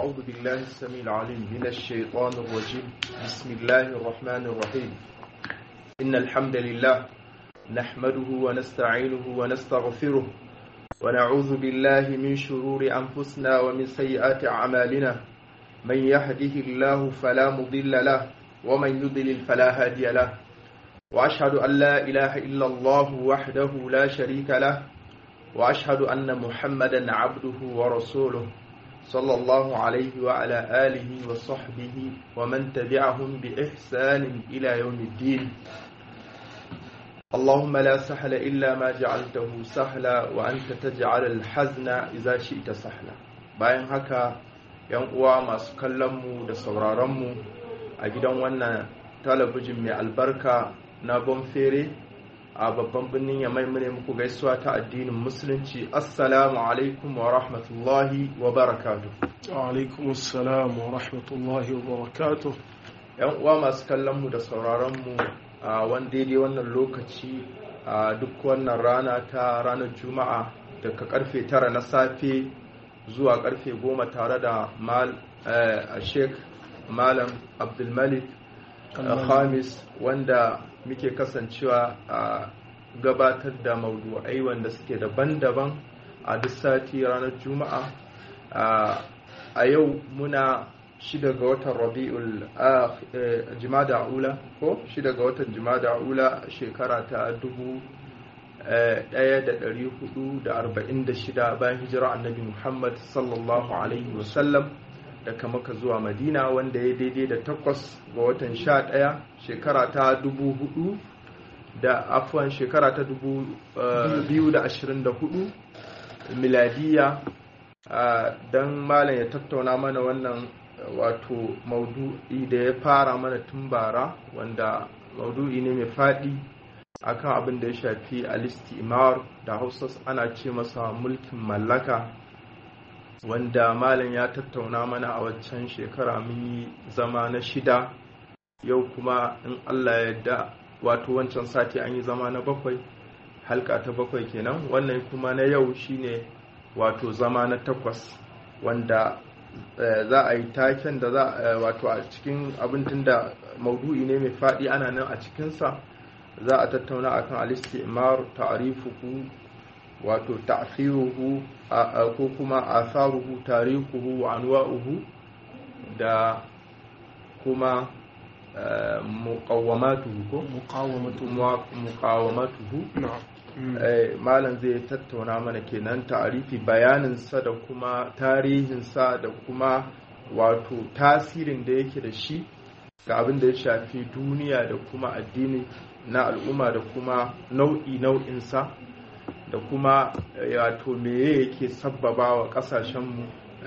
أعوذ بالله السميع العليم من الشيطان الرجيم بسم الله الرحمن الرحيم إن الحمد لله نحمده ونستعينه ونستغفره ونعوذ بالله من شرور أنفسنا ومن سيئات أعمالنا من يهده الله فلا مضل له ومن يضلل فلا هادي له وأشهد أن لا إله إلا الله وحده لا شريك له وأشهد أن محمدا عبده ورسوله صلى الله عليه وعلى آله وصحبه ومن تبعهم بإحسان إلى يوم الدين اللهم لا سهل إلا ما جعلته سهلا وأنت تجعل الحزن إذا شئت سهلا bayan haka yan uwa masu kallonmu da sauraronmu a gidan wannan talabijin mai albarka na bonfere a babban birnin yamai mune muku gaisuwa ta addinin musulunci assalamu alaikum wa rahmatullahi wa barakatu alaikum assalam wa rahmatullahi wa barakatu yan uwa masu kallon mu da sauraron mu a wani daidai wannan lokaci a duk wannan rana ta ranar juma'a daga karfe tara na safe zuwa karfe goma tare da mal sheikh malam abdulmalik khamis wanda muke kasancewa a gabatar da maudu'ai wanda suke daban-daban a duk sati ranar juma'a a yau muna shida ga watan rabi'ul jimada ula ko shida ga watan jimada ula shekara ta dubu 1446 bayan hijira annabi muhammad sallallahu alaihi wasallam daga maka zuwa madina wanda ya daidai da takwas ga watan sha ɗaya shekara ta dubu hudu da afuwan shekara ta dubu biyu da ashirin da hudu miladiya don malam ya tattauna mana wannan wato maudu'i da ya fara mana tun bara wanda maudu'i ne mai faɗi akan abin da ya shafi alistimar da hausa ana ce masa mulkin mallaka wanda malam ya tattauna mana a waccan shekara mun yi zama na shida yau kuma in allah ya yarda wato wancan sati an yi zama na bakwai halka ta bakwai kenan wannan kuma na yau shine wato zama na takwas wanda za a yi taken da za wato a cikin abin da maudu'i ne mai faɗi ana nan a cikinsa za a tattauna akan al-istimar ta'rifuhu wato ta'firuhu ko kuma atharuhu tarihuhu wa anwa'uhu da kuma muqawwamatuhu ko muqawwamatuhu malam zai tattauna mana kenan ta'arifi bayanin sa da kuma tarihin sa da kuma wato tasirin da yake da shi ga abin da ya shafi duniya da kuma addini na al'umma da kuma nau'i nau'insa da kuma wato meye yake sabbaba wa kasashenmu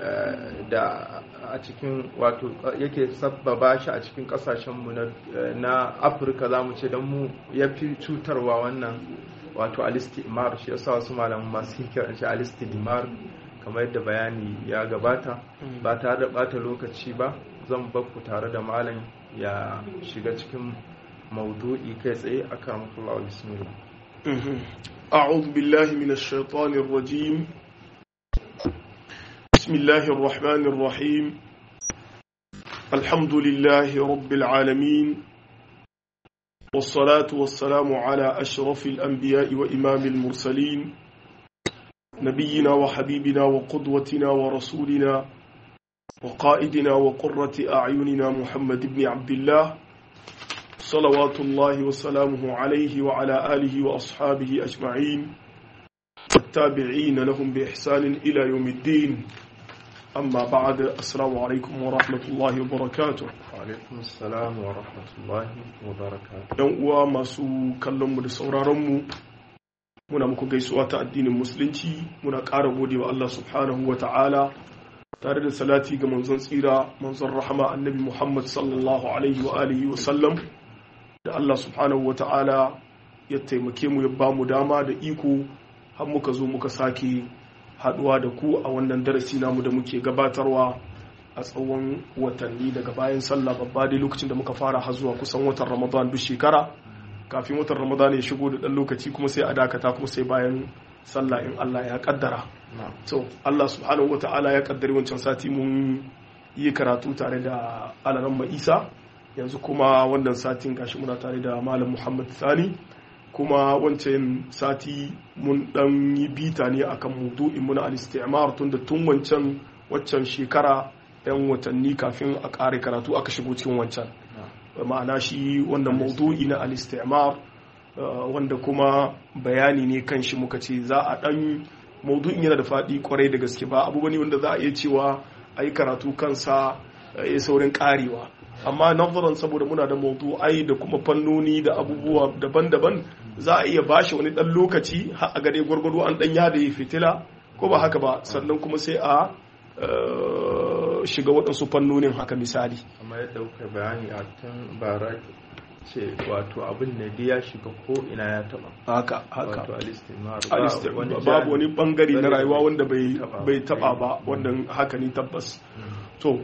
da a cikin wato yake sabbaba shi a cikin kasashenmu na afirka za mu ce don mu ya fi cutarwa wannan wato alistimar shi yasa wasu malaman masu kiran shi alistimar kamar yadda bayani ya gabata ba tare da bata lokaci ba zan bakku tare da malam ya shiga cikin maudu'i kai tsaye a karamtullah bismillah أعوذ بالله من الشيطان الرجيم بسم الله الرحمن الرحيم الحمد لله رب العالمين والصلاة والسلام على أشرف الأنبياء وإمام المرسلين نبينا وحبيبنا وقدوتنا ورسولنا وقائدنا وقرة أعيننا محمد بن عبد الله صلوات الله وسلامه عليه وعلى آله وأصحابه أجمعين والتابعين لهم بإحسان إلى يوم الدين أما بعد السلام عليكم ورحمة الله وبركاته alaikum salam wa rahmatullahi wa barakatuh ‘Yan uwa masu kallonmu da sauraronmu muna muku gaisuwa ta addinin musulunci muna ƙara gode wa Allah subhanahu wa ta'ala tare da salati ga manzon tsira manzon rahama annabi Muhammad sallallahu alaihi wa alihi wa sallam da Allah subhanahu wa ta'ala ya taimake mu ya ba mu dama da iko har muka zo muka sake haduwa da ku a wannan darasi namu da muke gabatarwa a tsawon watanni daga bayan sallah babba dai lokacin da muka fara har zuwa kusan watan ramadan duk shekara kafin watan ramadan ya shigo da dan lokaci kuma sai a dakata kuma sai bayan sallah in Allah ya kaddara to Allah subhanahu wa ta'ala ya kaddari wancan sati mun yi karatu tare da alaran isa yanzu kuma wannan satin gashi muna tare da malam muhammad sani kuma wancan sati mun dan yi bita ne akan mudu'in muna al-istimar tun da tun wancan waccan shekara yan watanni kafin a ƙare karatu aka shigo cikin wancan ma'ana shi wannan maudu'i na al-istimar wanda kuma bayani ne kan shi muka ce za a dan maudu'in yana da faɗi kwarai da gaske ba abu bane wanda za a iya cewa a yi karatu kansa ya saurin karewa amma nazarin saboda muna da maudu'ai da kuma fannoni da abubuwa daban-daban za a iya bashi wani dan lokaci har a gare gwargwado an dan yada ya fitila ko ba haka ba sannan kuma sai a shiga waɗansu fannonin haka misali amma yadda kuka bayani a tun bara ce wato abin da ya shiga ko ina ya taba haka haka wato alistimar babu wani bangare na rayuwa wanda bai taba ba wannan haka ne tabbas to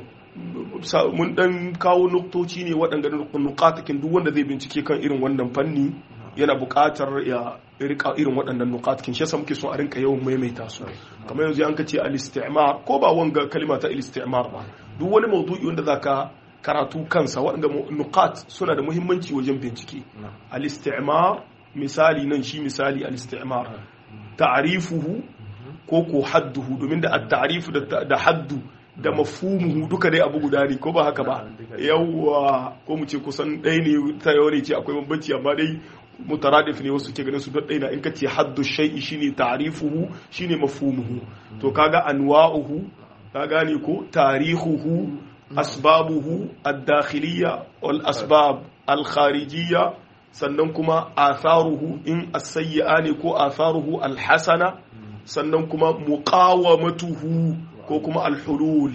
mun dan kawo nuktoci ne waɗanda nukatakin duk wanda zai bincike kan irin wannan fanni yana buƙatar ya rika irin waɗannan nukatakin shi yasa muke son a rinka yawan maimaita su kamar yanzu an ka ce al-istimar ko ba wanga kalima ta al-istimar ba duk wani maudu'i wanda zaka karatu kansa waɗanda nukat suna da muhimmanci wajen bincike al-istimar misali nan shi misali al-istimar ta'rifuhu ko ko hadduhu domin da at-ta'rifu da haddu da mafhumuhu duka dai abu guda ne ko ba haka ba yawwa ko mu ce kusan ɗaya ne ta yawa ne ce akwai bambanci amma dai mutaradif ne wasu ke ganin su don ɗaya na in ka ce haddu shay'i shine ta'rifuhu shine mafhumuhu to kaga anwa'uhu ka gane ko tarihuhu asbabuhu ad-dakhiliyya wal asbab al-kharijiyya sannan kuma atharuhu in as-sayyi'a ne ko atharuhu al-hasana sannan kuma muqawamatuhu ko kuma al-hulul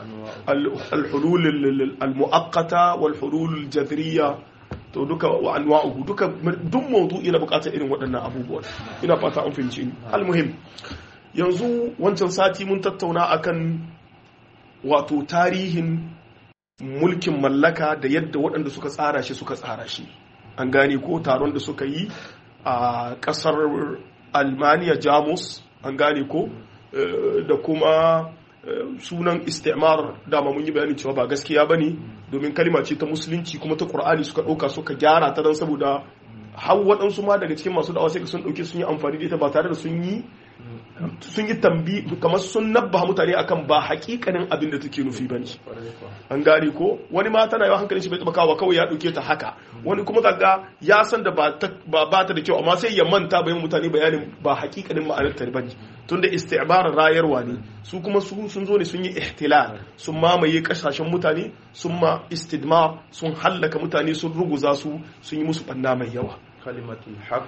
al-hulul al-mu'aqqata wal hulul al-jadhriyya to duka wa anwa'uhu duka duk mawdu'i na bukatar irin waɗannan abubuwan ina fata an fahimci ni al-muhim yanzu wancan sati mun tattauna akan wato tarihin mulkin mallaka da yadda waɗanda suka tsara shi suka tsara shi an gane ko taron da suka yi a ƙasar almaniya jamus an gane ko da kuma sunan istimar dama mun yi bayanin cewa ba gaskiya ba ne domin kalima ce ta musulunci kuma ta ƙur'ani suka ɗauka suka gyara ta don saboda har waɗansu ma daga cikin masu da'awa sai sun ɗauke sun yi amfani da ita ba tare da sun yi sun yi tambi kamar sun nabba mutane akan ba hakikanin abin da take nufi bane an gane ko wani ma tana yawa hankalin shi bai taba kawo kawai ya dauke ta haka wani kuma zaga ya san da ba ta da kyau amma sai ya manta bayan mutane bayanin ba hakikanin ma'anar ta bane tunda isti'bar rayarwa ne su kuma su sun zo ne sun yi ihtilal sun mamaye kasashen mutane sun ma istidmar sun hallaka mutane sun ruguza su sun yi musu banna mai yawa kalimatul haqq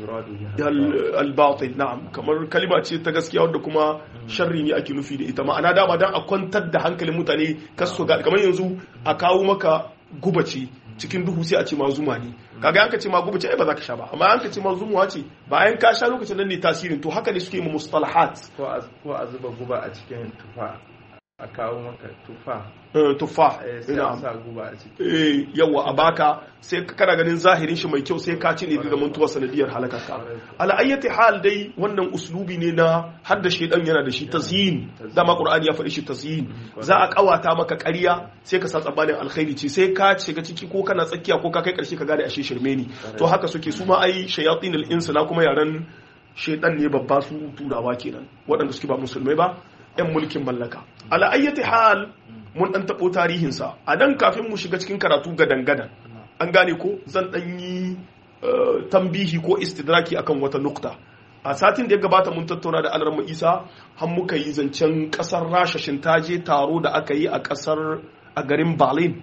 al-batil na'am kamar kalima ce ta gaskiya wadda kuma sharri ne ake nufi da ita ma'ana dama dan a kwantar da hankalin mutane kasu ga kamar yanzu a kawo maka gubace cikin duhu sai a ce ma zuma ne kaga an ka ce ma gubace ai ba za ka sha ba amma an ka ce ma zumuwa ce bayan ka sha lokacin nan ne tasirin to haka ne suke mu mustalahat ko a zuba guba a cikin tufa a kawo maka tufa tufa sai a sa guba a ciki eh yawa a baka sai kana ganin zahirin shi mai kyau sai ka ci ne da mantuwa sanadiyar halakarka ala ayyati hal dai wannan uslubi ne na hadda shedan yana da shi tazyin dama qur'ani ya faɗi shi tazyin za a kawata maka ƙarya sai ka sa tsabanin alkhairi ce sai ka shiga ciki ko kana tsakiya ko ka kai ƙarshe ka gane ashe shirme ne to haka suke su ma ai shayatin al-ins na kuma yaran shedan ne babba su turawa kenan waɗanda suke ba musulmai ba 'yan mulkin mallaka ala ayyati hal mun dan tabo tarihinsa a dan kafin mu shiga cikin karatu gadan-gadan an gane ko zan dan yi tambihi ko istidraki akan wata nukta a satin da ya gabata mun tattauna da alarma isa har muka yi zancen kasar rasha shintaje taro da aka yi a kasar a garin berlin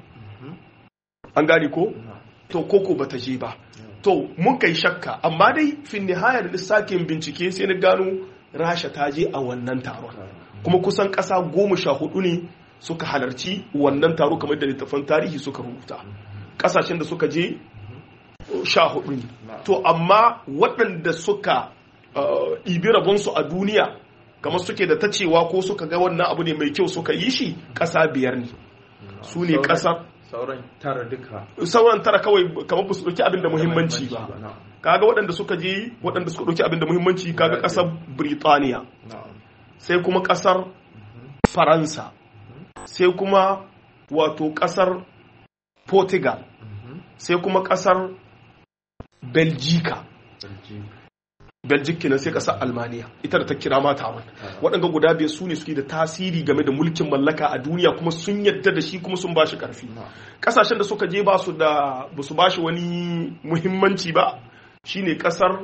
an gane ko to koko bata je ba to mun kai shakka amma dai fin nihayar lissakin bincike sai na gano rasha ta je a wannan taron kuma kusan ƙasa goma sha hudu ne suka halarci wannan taro kamar da littafan tarihi suka rubuta ƙasashen da suka je sha hudu ne to amma waɗanda suka ibi rabonsu a duniya kamar suke da ta cewa ko suka ga wannan abu ne mai kyau suka yi shi ƙasa biyar ne su ne ƙasa sauran tara duka sauran tara kawai kamar ba su ɗauki abin da muhimmanci ba kaga waɗanda suka je waɗanda suka ɗauki abin da muhimmanci kaga ƙasar Birtaniya sai kuma ƙasar Faransa sai kuma wato kasar portugal sai kuma kasar belgica belgic kenan sai kasar almaniya ita da ta kira ma taron waɗanda guda biyar su ne suke da tasiri game da mulkin mallaka a duniya kuma sun yadda da shi kuma sun ba shi ƙarfi ƙasashen da suka je ba su da ba su ba shi wani muhimmanci ba shine ƙasar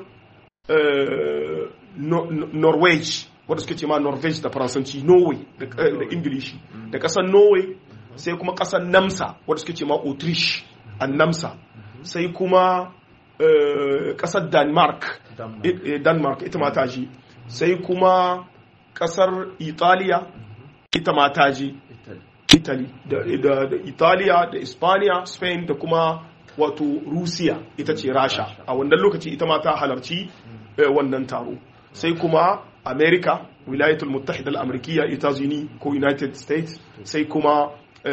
norway wadda suke ce ma norvege da faransanci norway da ingilishi da ƙasar norway sai kuma ƙasar namsa wadda suke ce ma autriche a namsa sai kuma kasar denmark denmark ita ma ta ji sai kuma kasar italiya ita ma ta ji italy da italiya da ispaniya spain da kuma wato rusiya ita ce rasha a wannan lokaci ita ma ta halarci wannan taro sai kuma america wilayatul muttahida al-amrikiya itazini ko united states sai kuma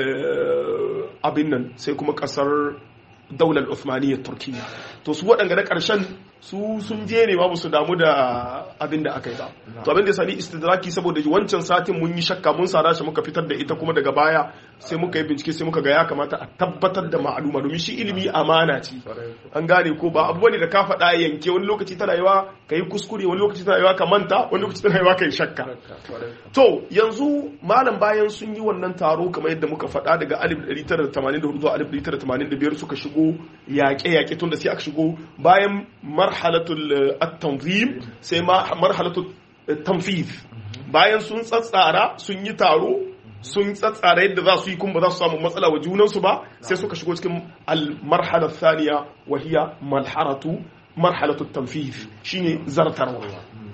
abin nan sai kuma kasar daular Uthmaniyyar Turkiyya to su waɗanda na ƙarshen su sun je ne babu su damu da abin da aka yi ba to abin da sani istidraki saboda wancan satin mun yi shakka mun sada shi muka fitar da ita kuma daga baya sai muka yi bincike sai muka ga ya kamata a tabbatar da ma'aluma domin shi ilimi amana ce an gane ko ba abu ne da ka faɗa yanke wani lokaci tana yiwa ka yi kuskure wani lokaci tana yiwa ka manta wani lokaci tana yiwa ka yi shakka to yanzu malam bayan sun yi wannan taro kamar yadda muka faɗa daga 1984 zuwa 1985 suka shigo yaƙe-yaƙe tun da sai aka shigo bayan marhalatul at-tanzim sai marhalatul tanfiz bayan sun tsatsara sun yi taro sun tsatsara yadda za su yi kuma ba za su samu matsala wa junansu ba sai suka shigo cikin al-marhala thaniya wa hiya malharatu marhalatu tanfiz shine zartarwa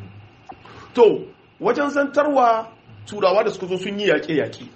to wajen zantarwa turawa da suka zo sun yi yaƙe-yaƙe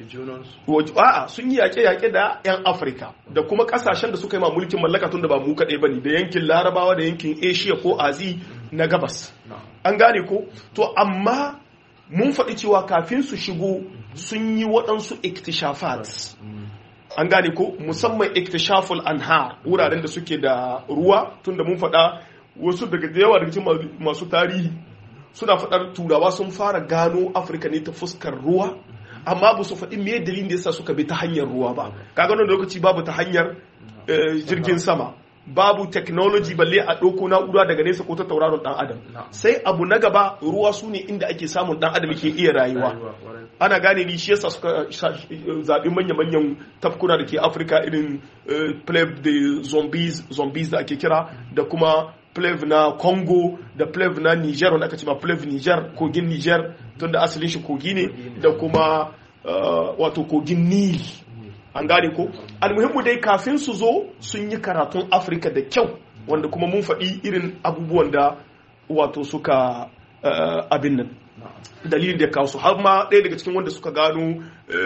a'a sun yi yaƙe-yaƙe da 'yan afirka da kuma ƙasashen da suka yi ma mulkin mallaka tun da ba mu kaɗai ba ne da yankin larabawa da yankin asia ko azi na gabas an gane ko to amma mun faɗi cewa kafin su shigo sun yi waɗansu iktishafat an gane ko musamman iktishaful anhar wuraren da suke da ruwa tun da mun faɗa wasu daga yawa daga cikin masu tarihi suna faɗar turawa sun fara gano afirka ne ta fuskar ruwa amma ba su faɗi me dalilin da yasa suka bi ta hanyar ruwa ba kaga wannan lokaci babu ta hanyar jirgin sama babu technology balle a ɗauko na'ura daga nesa ko ta tauraron ɗan adam sai abu na gaba ruwa su ne inda ake samun ɗan adam ke iya rayuwa ana gane ni shi yasa suka zaɓi manya-manyan tafkuna da ke afirka irin pleb da zombies zombies da ake kira da kuma plev na congo da plev na niger wanda aka ce ma plev niger kogin niger tun da asalin shi kogi ne da kuma wato kogin nil an gane ko almuhimmu dai kafin su zo sun yi karatun afirka da kyau wanda kuma mun faɗi irin abubuwan da wato suka abin nan dalilin da kawo su har ma ɗaya daga cikin wanda suka gano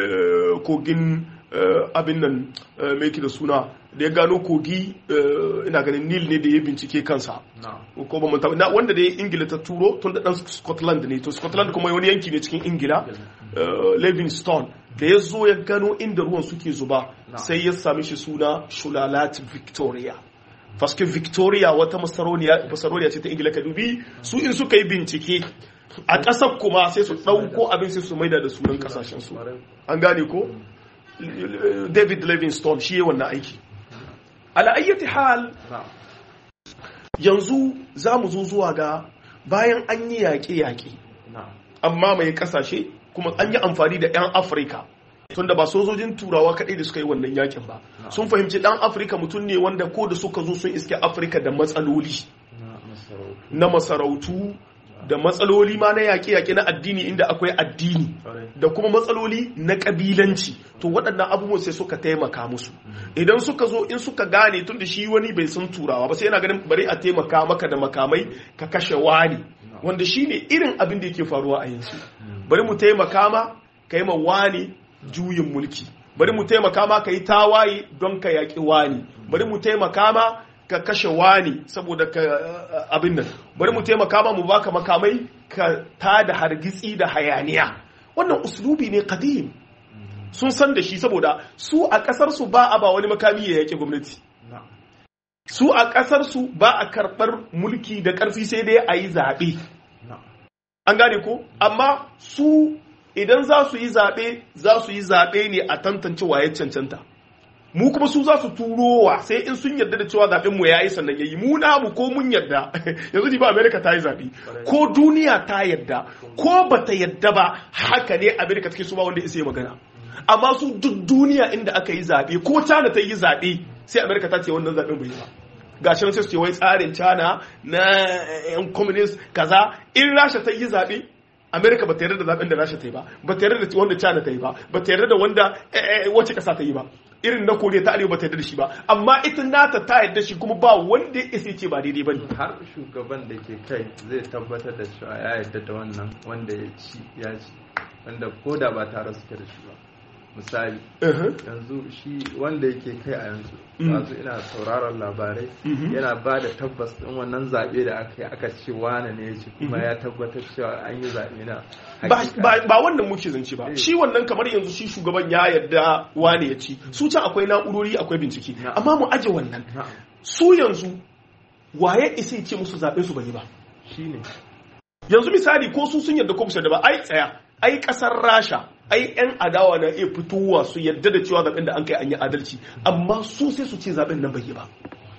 kogin abin nan mai da suna da ya gano kogi ina ganin nil ne da ya bincike kansa ko ba manta na wanda da ya ingila ta turo tun da dan scotland ne to scotland kuma wani yanki ne cikin ingila livingstone da ya zo ya gano inda ruwan suke zuba sai ya sami shi suna shulalat victoria faske victoria wata masaroniya ce ta ingila ka dubi su in suka yi bincike a ƙasar kuma sai su ɗauko abin sai su maida da sunan ƙasashensu an gane ko david livingstone shi yi wannan aiki ala ayyati hal yanzu za mu zo zuwa ga bayan an yi yaƙe-yaƙe amma mai ƙasashe kuma an yi amfani da 'yan afirka tunda ba sojojin turawa kaɗai da suka yi wannan yakin ba sun fahimci ɗan afirka mutum ne wanda ko da suka zo sun iske afirka da matsaloli na masarautu da matsaloli ma na yaƙe-yaƙe na addini inda akwai addini da kuma matsaloli na ƙabilanci to waɗannan abubuwan sai suka taimaka musu idan suka zo in suka gane tun da shi wani bai san turawa ba sai yana ganin bari a taimaka maka da makamai ka kashe wani wanda shi ne irin abin da yake faruwa a yanzu bari mu taimaka ma ka yi ma wani juyin mulki bari mu taimaka ma ka yi tawaye don ka yaƙi wani bari mu taimaka ma ka kashe wani saboda ka abin nan bari mu taimaka ma mu baka makamai ka ta da hargitsi da hayaniya wannan uslubi ne kadim sun san da shi saboda su a kasar su ba a ba wani makami ya yake gwamnati su a kasar su ba a karɓar mulki da ƙarfi sai dai a yi zaɓe an gane ko amma su idan za su yi zaɓe za su yi zaɓe ne a tantance waye cancanta mu kuma su za su turowa sai in sun yarda da cewa zaɓen mu yayi sannan yayi mu namu ko mun yarda yanzu ji ba America ta yi zaɓe ko duniya ta yarda ko bata yarda ba haka ne America take so ba wanda ya magana amma su duk duniya inda aka yi zaɓe ko China ta yi zaɓe sai America ta ce wannan zaɓen bai yi ba gashi nan sai su ce wai tsarin China na yan communist kaza in Rasha ta yi zaɓe Amerika ba ta yarda da zaben da Rasha ta yi ba ba ta yarda da wanda China ta yi ba ba ta yarda da wanda wace kasa ta yi ba irin na Koriya ta Arewa ba ta yarda da shi ba amma ita nata ta yarda shi kuma ba wanda ya ce ba daidai ba ne har shugaban da ke kai zai tabbatar da cewa ya yarda da wannan wanda ya ci ya ci wanda ko da ba tare suke da shi ba misali yanzu shi wanda yake kai a yanzu yanzu ina sauraron labarai yana ba da tabbas din wannan zaɓe da aka yi aka ce wane ne ya ci kuma ya tabbatar cewa an yi zaɓe na ba wannan muke zance ba shi wannan kamar yanzu shi shugaban ya yarda wane ya ci su can akwai na'urori akwai bincike amma mu aje wannan su yanzu waye isa ya ce musu zaɓe su bai ba shine yanzu misali ko su sun yarda ko da ba ai tsaya ai kasar rasha ai yan adawa na iya fitowa su yadda da cewa zaben da an kai an yi adalci amma su sai su ce zaben nan bai yi ba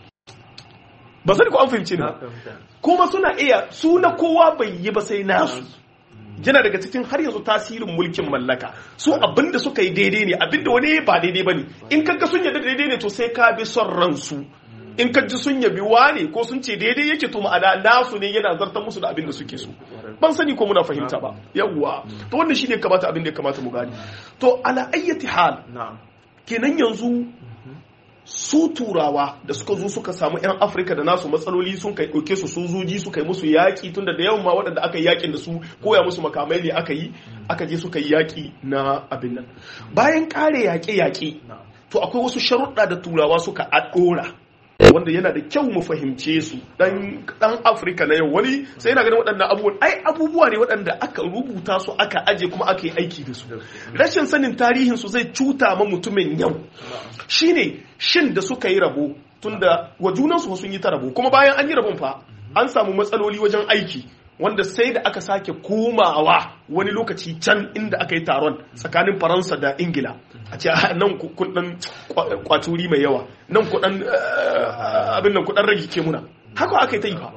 ba sani ko an fahimci ne kuma suna iya su na kowa bai yi ba sai nasu yana daga cikin har yanzu tasirin mulkin mallaka su abinda suka yi daidai ne abinda wani ba daidai ba ne in kaga sun yadda daidai ne to sai ka bi son ransu in ka ji sun yabi wane ko sun ce daidai yake to ma'ana nasu ne yana zartar musu da abin da suke so ban sani ko muna fahimta ba yawwa to wannan shine kamata abin da ya kamata mu gani to ala ayyati hal kenan yanzu su turawa da suka zo suka samu yan afirka da nasu matsaloli sun kai ɗauke su sojoji suka yi musu yaƙi tunda da yawan ma waɗanda aka yi yaƙin da su koya musu makamai ne aka yi aka je suka yi yaƙi na abin nan bayan ƙare yaƙe-yaƙe to akwai wasu sharuɗa da turawa suka ɗora wanda yana da kyau mu fahimce su dan dan Afirka na yau wani sai yana ganin waɗannan abubuwan ai abubuwa ne waɗanda aka rubuta su aka aje kuma aka yi aiki da su rashin sanin tarihin su zai cuta ma mutumin yau shine shin da suka yi rabo tunda wa junan su sun yi ta rabo kuma bayan an yi rabon fa an samu matsaloli wajen aiki wanda sai da aka sake komawa wani lokaci can inda aka yi taron tsakanin faransa da ingila a ce nan kudin kwaturi mai yawa nan kudin abin nan kudin rage ke muna haka aka yi ta yi fa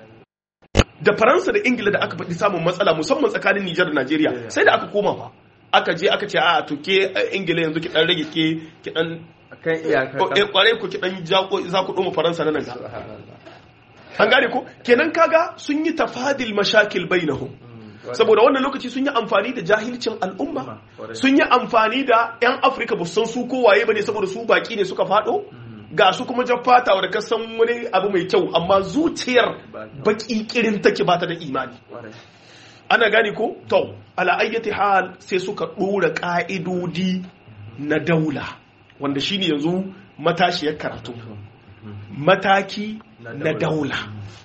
da faransa da ingila da aka faɗi samun matsala musamman tsakanin nijar da najeriya sai da aka koma fa aka je aka ce a to ke ingila yanzu ki dan rage ke ki dan kan iyaka kware ku ki dan za ku doma faransa na nan an gane ko kenan kaga sun yi tafadil mashakil bainahum saboda wannan lokaci sun yi amfani da jahilcin al'umma sun yi amfani da 'yan afirka ba san su kowaye ba ne saboda su baki ne suka fado ga su kuma jaffata wadda ka san wani abu mai kyau amma zuciyar baki kirin take ba ta da imani ana gane ko to ala ayyati hal sai suka dora ka'idodi na daula wanda shine yanzu matashiyar karatu mataki na daula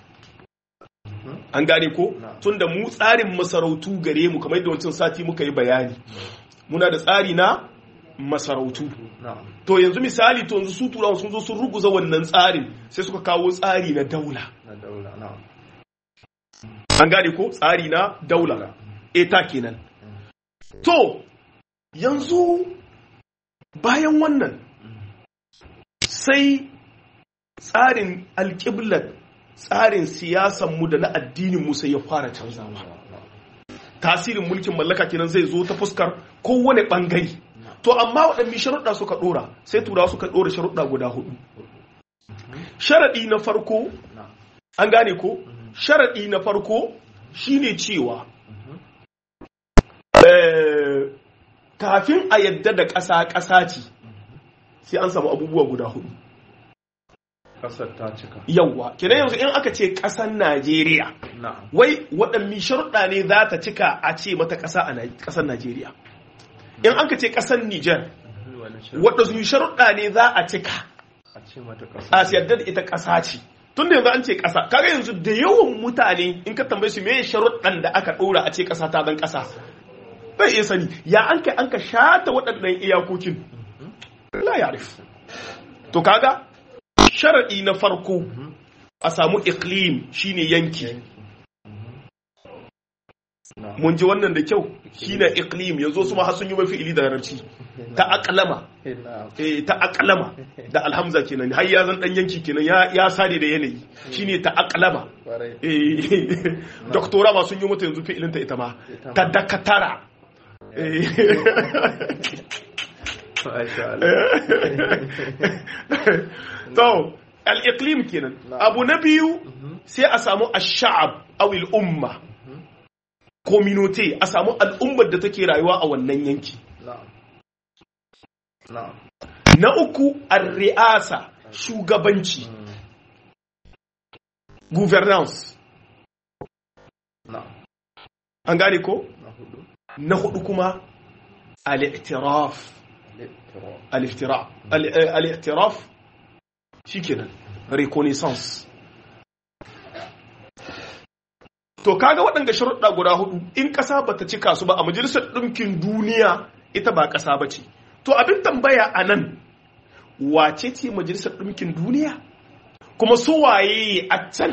an gane ko tunda mu tsarin masarautu gare mu kamar yadda wancan sati muka yi bayani muna da tsari na masarautu to yanzu misali to yanzu su turawa sun zo sun ruguza wannan tsarin sai suka kawo tsari na daula an gane ko tsari na daula eta kenan to yanzu bayan wannan sai tsarin alƙiblar tsarin siyasanmu da na addininmu sai ya fara canzawa tasirin mulkin mallaka kenan zai zo ta fuskar kowane ɓangare to amma waɗanne sharuɗa suka ɗora sai turawa suka ɗora sharuɗa guda hudu sharaɗi na farko an gane ko sharaɗi na farko shine cewa kafin a yadda da ƙasa ƙasa ce sai an samu abubuwa guda hudu kasar ta cika yawwa kenan yanzu in aka ce ƙasar najeriya wai waɗanne sharuɗa ne za ta cika a ce mata ƙasa a ƙasar najeriya in aka ce ƙasar niger waɗanne sharuɗa ne za a cika a yadda da ita ƙasa ce tun da yanzu an ce ƙasa kaga yanzu da yawan mutane in ka tambaye su me sharuɗan da aka ɗora a ce ƙasa ta zan ƙasa bai iya sani ya an ka an ka shata waɗannan iyakokin la ya to kaga sharaɗi na farko a samu iklim shine yanki mun ji wannan da kyau shine iqlim yanzu su ma har sun yi mafi ili da larabci ta aqlama eh ta aqlama da alhamza kenan har ya zan dan yanki kenan ya ya sade da yanayi shine ta aqlama eh doktora ma sun yi mata yanzu fi'ilin ta ita ma ta dakatara eh to al-iqlim kenan abu na biyu sai a samu ash-sha'ab aw al-umma community a samu al'ummar da take rayuwa a wannan yanki na uku ar-ri'asa shugabanci governance an gane ko na hudu kuma al-i'tiraf al-iftiraf al-i'tiraf shikenan reconnaissance to kaga waɗanda sharuɗa guda hudu in ƙasa bata cika su ba a majalisar ɗinkin duniya ita ba ƙasa ba ce to abin tambaya a nan wace ce majalisar ɗinkin duniya kuma su waye a can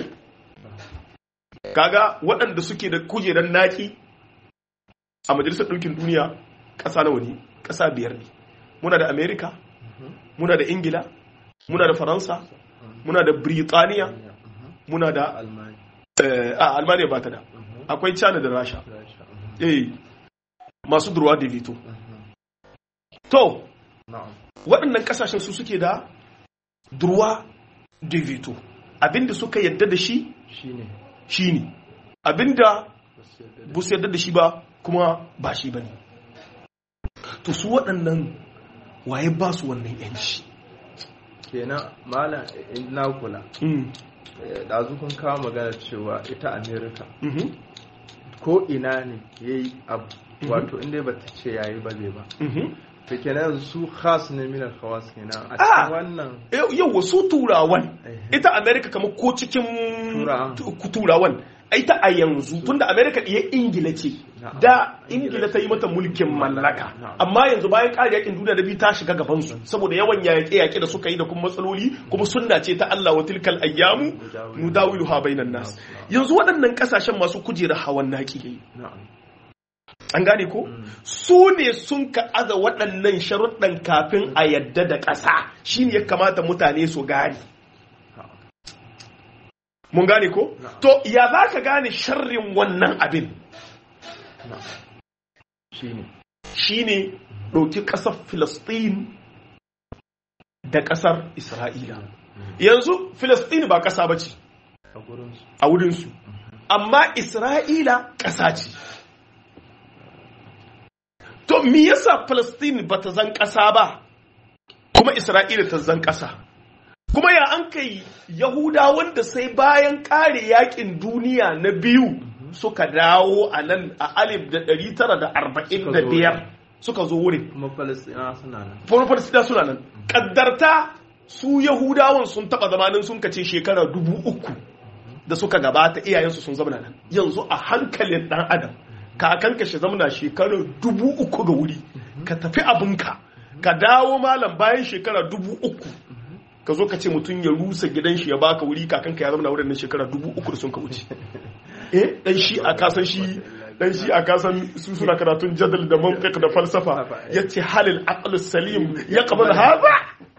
kaga waɗanda suke da kujerar naki a majalisar ɗinkin duniya ƙasa nawa ne ƙasa biyar ne muna da amerika muna da ingila muna da faransa muna da Birtaniya muna da a almaniya ba ta da akwai china da rasha eh masu durwa da vito to waɗannan ƙasashen su suke da durwa da vito abinda suka yadda da shi shi ne abinda bu su yadda da shi ba kuma ba shi ba ne to su waɗannan waye ba su wannan yanci kenan malam na kula ɗazu kun kawo magana cewa ita amerika ko ina ne ya yi abu wato inda ba ta ce yayi ba zai ba ta kenan su khas ne minar khawas kenan a cikin wannan yau su turawan ita amerika kamar ko cikin turawan ita a yanzu tunda amerika ɗiya ingila ce da ingila ta yi mata mulkin mallaka amma yanzu bayan ƙari yakin duniya da biyu ta shiga gabansu saboda yawan yaƙe-yaƙe da suka yi da kuma matsaloli kuma sunna ce ta Allah wa tilkal ayyamu nudawilu ha bainan nas yanzu waɗannan ƙasashen masu kujera hawan naki an gane ko su ne sun ka aza waɗannan sharuɗan kafin a yadda da ƙasa shine ya kamata mutane su gane mun gane ko to ya za ka gane sharrin wannan abin shi ne ɗauki ƙasar filistin da ƙasar isra'ila yanzu filistin ba ƙasa ba ce a wurinsu amma isra'ila ƙasa ce to me yasa filistin ba ta zan ƙasa ba kuma isra'ila ta zan ƙasa kuma ya an kai yahuda wanda sai bayan ƙare yakin duniya na biyu suka dawo a nan a alif da ɗari tara da arba'in da biyar suka zo wurin kuma falastina suna nan kuma falastina suna nan ƙaddarta su yahudawan sun taɓa zamanin sun kace shekara dubu uku da suka gabata iyayensu sun zama nan yanzu a hankalin ɗan adam kakan ka shi zamana shekara dubu uku ga wuri ka tafi abinka ka dawo malam bayan shekara dubu uku ka zo ka ce mutum ya rusa gidan shi ya baka wuri kakan ka ya zama wurin nan shekara dubu uku da sun ka wuce eh dan shi a kasan shi dan shi a kasan su suna karatun jadal da mantiq da falsafa yace halil aql salim ya qabal hada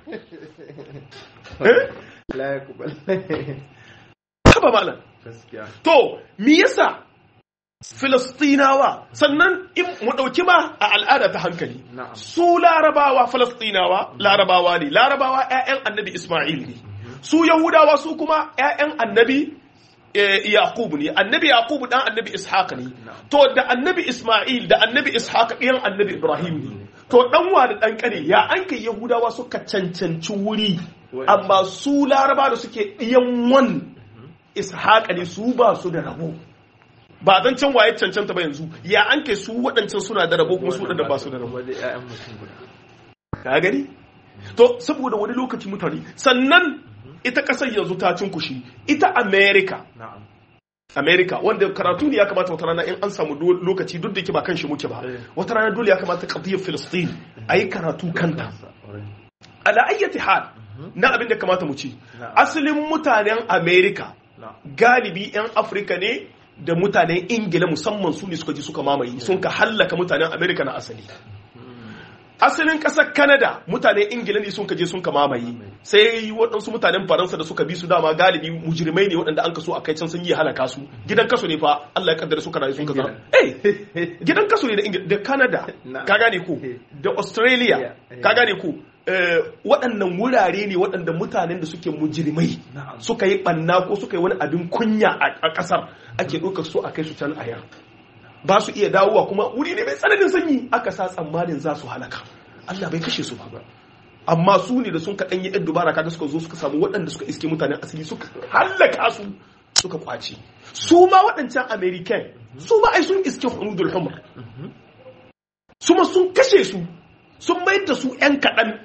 eh la yaqbal haba malam gaskiya to me yasa Filistinawa sannan in mu ɗauki ma a al'ada ta hankali Na'am. su larabawa Filistinawa larabawa ne larabawa 'ya'yan annabi Ismail ne su Yahudawa su kuma 'ya'yan annabi eh, Yaqub ne annabi Yaqub dan annabi Ishaq ne to da annabi Ismail da annabi Ishaq ɗiyan annabi Ibrahim ne to dan wa da dan kane ya an kai Yahudawa suka cancanci wuri amma su laraba da suke ɗiyan wan Ishaq ne su ba su da rabo ba zan can waye cancanta ba yanzu ya an kai su waɗancan suna da rabo kuma su waɗanda ba su da rabo wadda ƴaƴan mutum guda ka gani to saboda wani lokaci mutane sannan ita ƙasar yanzu ta cinkushi ita america na'am america wanda karatu ne ya kamata wata rana in an samu do- lokaci duk da yake ba kan shi muke ba Eh. wata rana dole ya kamata qadiyar filistin a yi karatu kanta Alright. ala ayyati hal na abin da kamata mu ci Na'am. asalin mutanen america na'am galibi 'yan afirka ne da mutanen ingila musamman su ne suka ji suka mamaye sun ka hallaka mutanen amerika na asali asalin ƙasar Canada mutanen ingila ne sun ka je sun ka mamaye sai waɗansu mutanen faransa da suka bi su dama galibi mujrimai ne waɗanda an kaso a kai can sun yi halaka su gidan kaso ne fa Allah ya kaddara suka rayu sun ka zama eh gidan kaso ne da ingila da Canada ka gane ko da Australia ka gane ko waɗannan wurare ne waɗanda mutanen da suke mujrimai suka yi ɓanna ko suka yi wani abin kunya a ƙasar ake ɗaukar su a kai su can aya ba su iya dawowa kuma wuri ne mai tsananin sanyi aka sa tsammanin za su halaka Allah bai kashe su ba amma su ne da sun kaɗan yi ɗan dubara kaga suka zo suka samu waɗanda suka iske mutanen asali suka halaka su suka kwace su ma waɗancan american su ma ai sun iske hudul humar su ma sun kashe su sun mayar da su 'yan kaɗan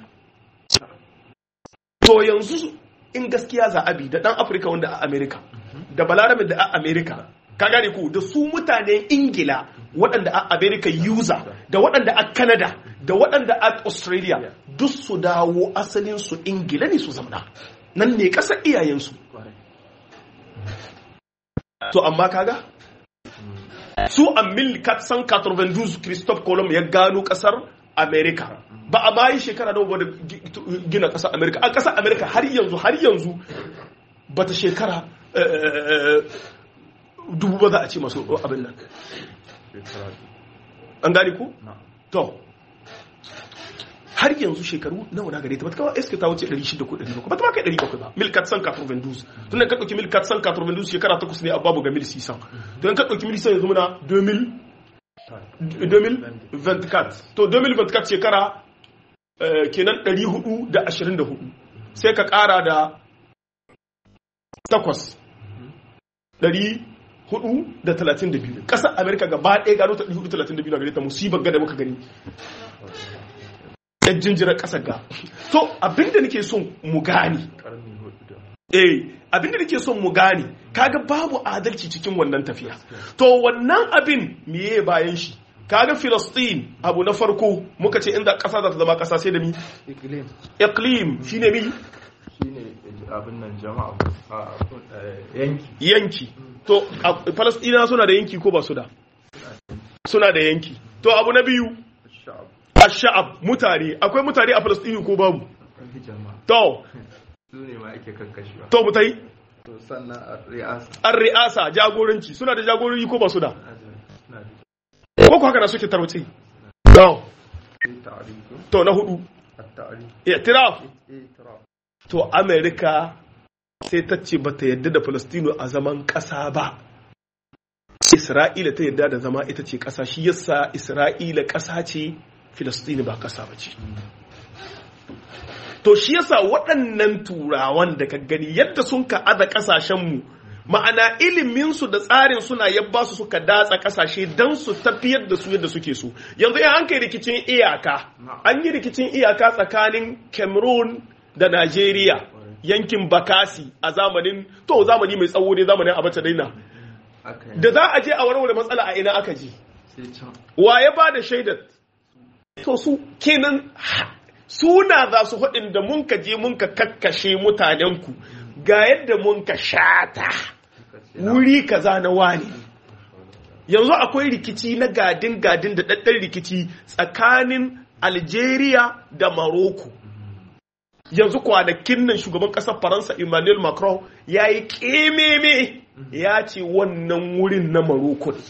to yanzu in gaskiya za a bi da ɗan afirka wanda a amerika da balarabe da a amerika ka gane ku da su mutanen ingila waɗanda a america user da waɗanda a canada da waɗanda a australia duk su dawo asalin su ingila ne su zamana nan ne ƙasar iyayensu to amma kaga su a mil san 92 christophe colomb ya gano ƙasar america ba a bayi shekara da wadda gina ƙasar america a ƙasar america har yanzu har yanzu bata shekara dubu ba za a ce masu abin nan an gani ku? to har yanzu shekaru nawa na gare ta bata kawai iska ta wuce 600 ko 700 bata ma kai 700 ba milkat san 92 tun da ka ɗauki milkat san 92 shekara takwas ne a babu ga mil sisan to in ka ɗauki mil sisan yanzu muna 2024 to 2024 shekara kenan 424 sai ka ƙara da takwas hudu da talatin da biyu ƙasar amerika gaba ɗaya gano ta hudu talatin da biyu na gare ta musibar gada muka gani yan jinjirar ƙasar ga to abinda nake son mu gane eh abinda nake son mu gane kaga babu adalci cikin wannan tafiya to wannan abin meye bayan shi kaga Filistin abu na farko muka ce inda ƙasa za ta zama ƙasa sai da mi iklim shine mi shine abin nan jama'a yanki yanki to Falasɗina suna da yanki ko ba su da suna da yanki to abu na biyu sha'ab mutane akwai mutane a Falasɗini ko babu to su ne ma ake kankashewa to mutai to sannan ri'asa an ri'asa jagoranci suna da jagorori ko ba su da ko ku haka na suke tarwace to to na hudu i'tiraf to america sai ta ce ba ta yadda da Falastino a zaman ƙasa ba. Isra'ila ta yadda da zama ita ce ƙasa shi yasa Isra'ila ƙasa ce Falastino ba ƙasa ba ce. To shi yasa waɗannan turawan da ka gani yadda sun ka aza ƙasashenmu ma'ana iliminsu da tsarin suna yabba su suka datsa ƙasashe don su tafiyar da su yadda suke so. Yanzu ya an kai rikicin iyaka, an yi rikicin iyaka tsakanin Cameroon da Najeriya. yankin bakasi a zamanin to zamani mai tsawo ne zamanin abacha daina da za a je a warware matsala a ina aka je wa ya ba da shaidar to su kenan suna za su haɗin da mun ka je mun ka kakkashe mutanenku ga yadda mun ka shata wuri kaza na wani yanzu akwai rikici na gadin gadin da ɗaɗɗan rikici tsakanin algeria da maroko yanzu kwanakin nan shugaban ƙasar faransa emmanuel macron ya yi ƙememe ya ce wannan wurin na maroko ne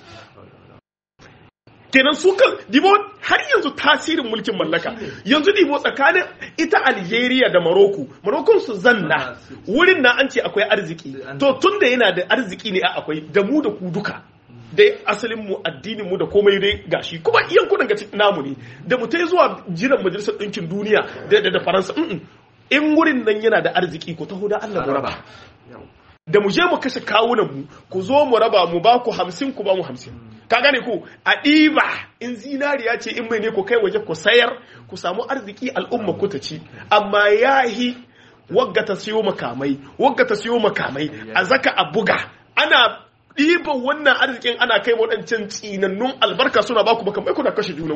kenan su kan dibo har yanzu tasirin mulkin mallaka yanzu dibo tsakanin ita algeria da maroko maroko su zanna wurin na an ce akwai arziki to tun da yana da arziki ne a akwai da mu da ku duka dai asalin mu addinin mu da komai dai gashi kuma yankunan ga namu ne da mu tai zuwa jiran majalisar ɗinkin duniya da da faransa in wurin nan yana da arziki ku taho da Allah mu raba da mu je mu kashe kawunan mu ku zo mu raba mu ba ku hamsin ku ba mu hamsin ka gane ku a ɗiba in zinariya ce in mai ne ku kai waje ku sayar ku samu arziki al'umma ku ta ci amma yahi wagga ta siyo makamai wagga ta siyo makamai a zaka a buga ana ɗiban wannan arzikin ana kai waɗancan tsinannun albarka suna baku makamai kuna kashe junanku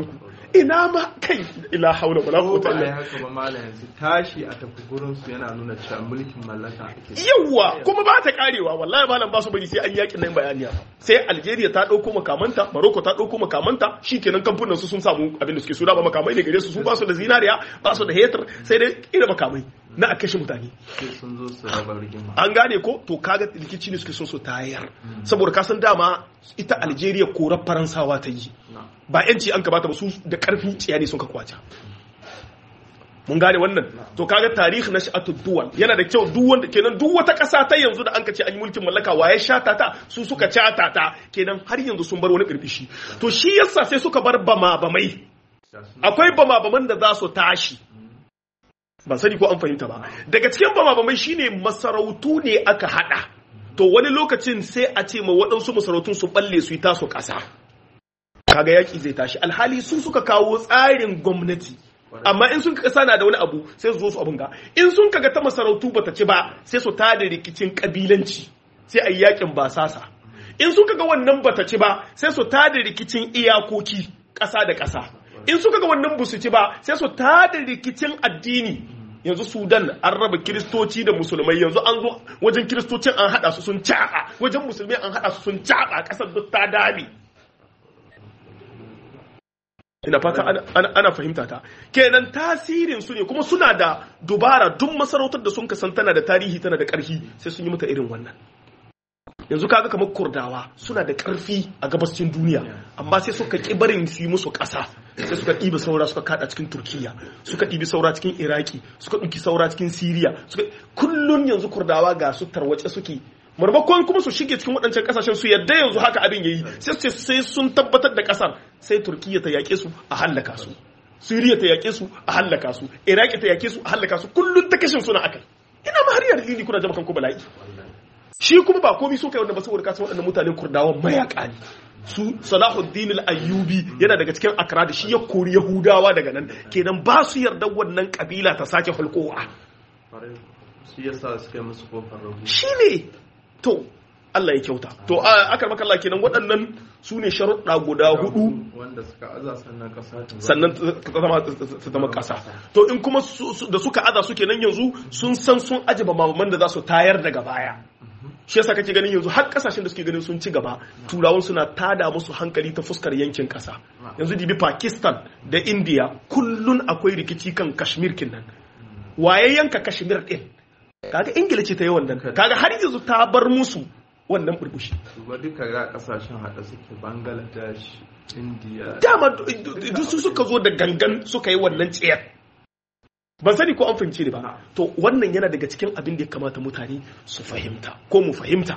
ina ma kai ila haula wala ko quwwata ba a yi illa haka ba malam yanzu tashi a tafi gurin su yana nuna cewa mulkin mallaka ake yawa kuma ba ta karewa wallahi malam ba su bari sai an yakin nan bayaniya sai Algeria ta dauko makamanta Morocco ta dauko makamanta shikenan kamfanin su sun samu abin da suke so da ba makamai ne gare su su ba su da zinariya ba su da hetar sai dai ira makamai na a kashe mutane sai sun zo su raba rigima an gane ko to kaga rikici ne suke son su tayar saboda ka san dama ita Algeria korar Faransawa ta yi na ba yanci an kabata ba su da karfin tsiya ne sun ka kwace mun gane wannan to kaga tarihi na sha'atu duwal yana da kyau duk wanda kenan duk wata ƙasa ta yanzu da an ka ce an yi mulkin mallaka waye shata ta su suka cata ta kenan har yanzu sun bar wani birbishi to shi yasa sai suka bar bama bamai da su akwai bama baman da za su tashi ban sani ko an fahimta ba daga cikin bama bamai shine masarautu ne aka hada to wani lokacin sai a ce ma waɗansu masarautun su balle su yi taso ƙasa kaga yaƙi zai tashi alhali sun suka kawo tsarin gwamnati amma in sun kasa na da wani abu sai su zo su abin ga in sun kaga ta masarautu bata ci ba sai su tada rikicin kabilanci sai a yi yakin basasa in sun kaga wannan bata ci ba sai su tada rikicin iyakoki ƙasa da ƙasa in suka ga wannan busu ci ba sai su tada rikicin addini yanzu sudan an raba kiristoci da musulmai yanzu an zo wajen kiristocin an hada su sun caɓa wajen musulmai an hada su sun caɓa ƙasar duk ta dame ina fata ana, ana, ana fahimta ta kenan tasirin su ne kuma suna da dubara duk masarautar da sun kasan tana da tarihi tana da ƙarfi sai sun yi mata irin wannan yanzu kaga kamar kurdawa suna da ƙarfi a gabascin duniya amma sai suka ƙi barin su yi musu ƙasa sai suka ɗibi saura suka kada cikin turkiya suka ɗibi saura cikin iraki suka ɗauki saura cikin siriya suka kullun yanzu kurdawa ga su tarwace suke marmakon kuma su shige cikin waɗancan ƙasashen su yadda yanzu haka abin yayi sai su ce sai sun tabbatar da ƙasar sai turkiya ta yaƙe su a hallaka su siriya ta yaƙe su a hallaka su iraki ta yaƙe su a hallaka su kullun ta kashin suna akai ina ma har yar lili kuna jama kanku bala'i shi kuma ba komai so kai wanda ba saboda kasan waɗannan mutanen kurdawan mayaka ne su salahuddin al-ayyubi yana daga cikin akra da shi ya kori yahudawa daga nan kenan ba su yarda wannan kabila ta sake hulkowa Kwarai. shi yasa suka yi musu kofar rabu shine to Allah ya kyauta to a akar maka Allah kenan waɗannan su ne sharuɗa guda hudu wanda suka aza sannan kasa ta sannan ta zama ta zama ƙasa to in kuma su- su- da suka aza suke nan yanzu sun san sun aje mamaman da za su tayar daga baya shi yasa kake ganin yanzu har kasashen da suke ganin sun ci gaba turawan suna tada musu hankali ta fuskar yankin kasa yanzu dibi pakistan da india kullun akwai rikici kan kashmir kinnan waye yanka kashmir din kaga ingila ce ta yi wannan kaga har yanzu ta bar musu wannan burbushi ba duka ga kasashen hada suke bangladesh india dama duk su suka zo da gangan suka yi wannan tsayar ban sani ko an fahimce ni ba to wannan yana daga cikin abin da ya kamata mutane su fahimta ko mu fahimta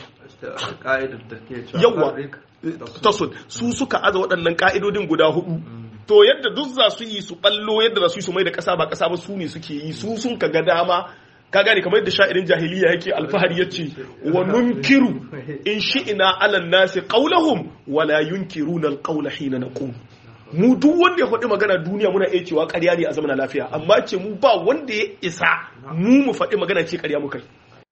ka'idar da ke cewa Yawwa. farik da su- tasud su suka aza waɗannan ka'idodin guda hudu to yadda duk za su yi su ballo yadda za su yi su mai da ƙasa ba ƙasa ba su ne suke yi su sun ka ga dama ka gane kamar yadda sha'irin jahiliya yake alfahari ya ce wa nunkiru in shi'ina alan nasi qawlahum wala yunkiruna alqawla hina naqum mu duk wanda ya faɗi magana duniya muna iya cewa ƙarya ne a zamana lafiya amma ce mu ba wanda ya isa mu mu faɗi magana ce ƙarya muka yi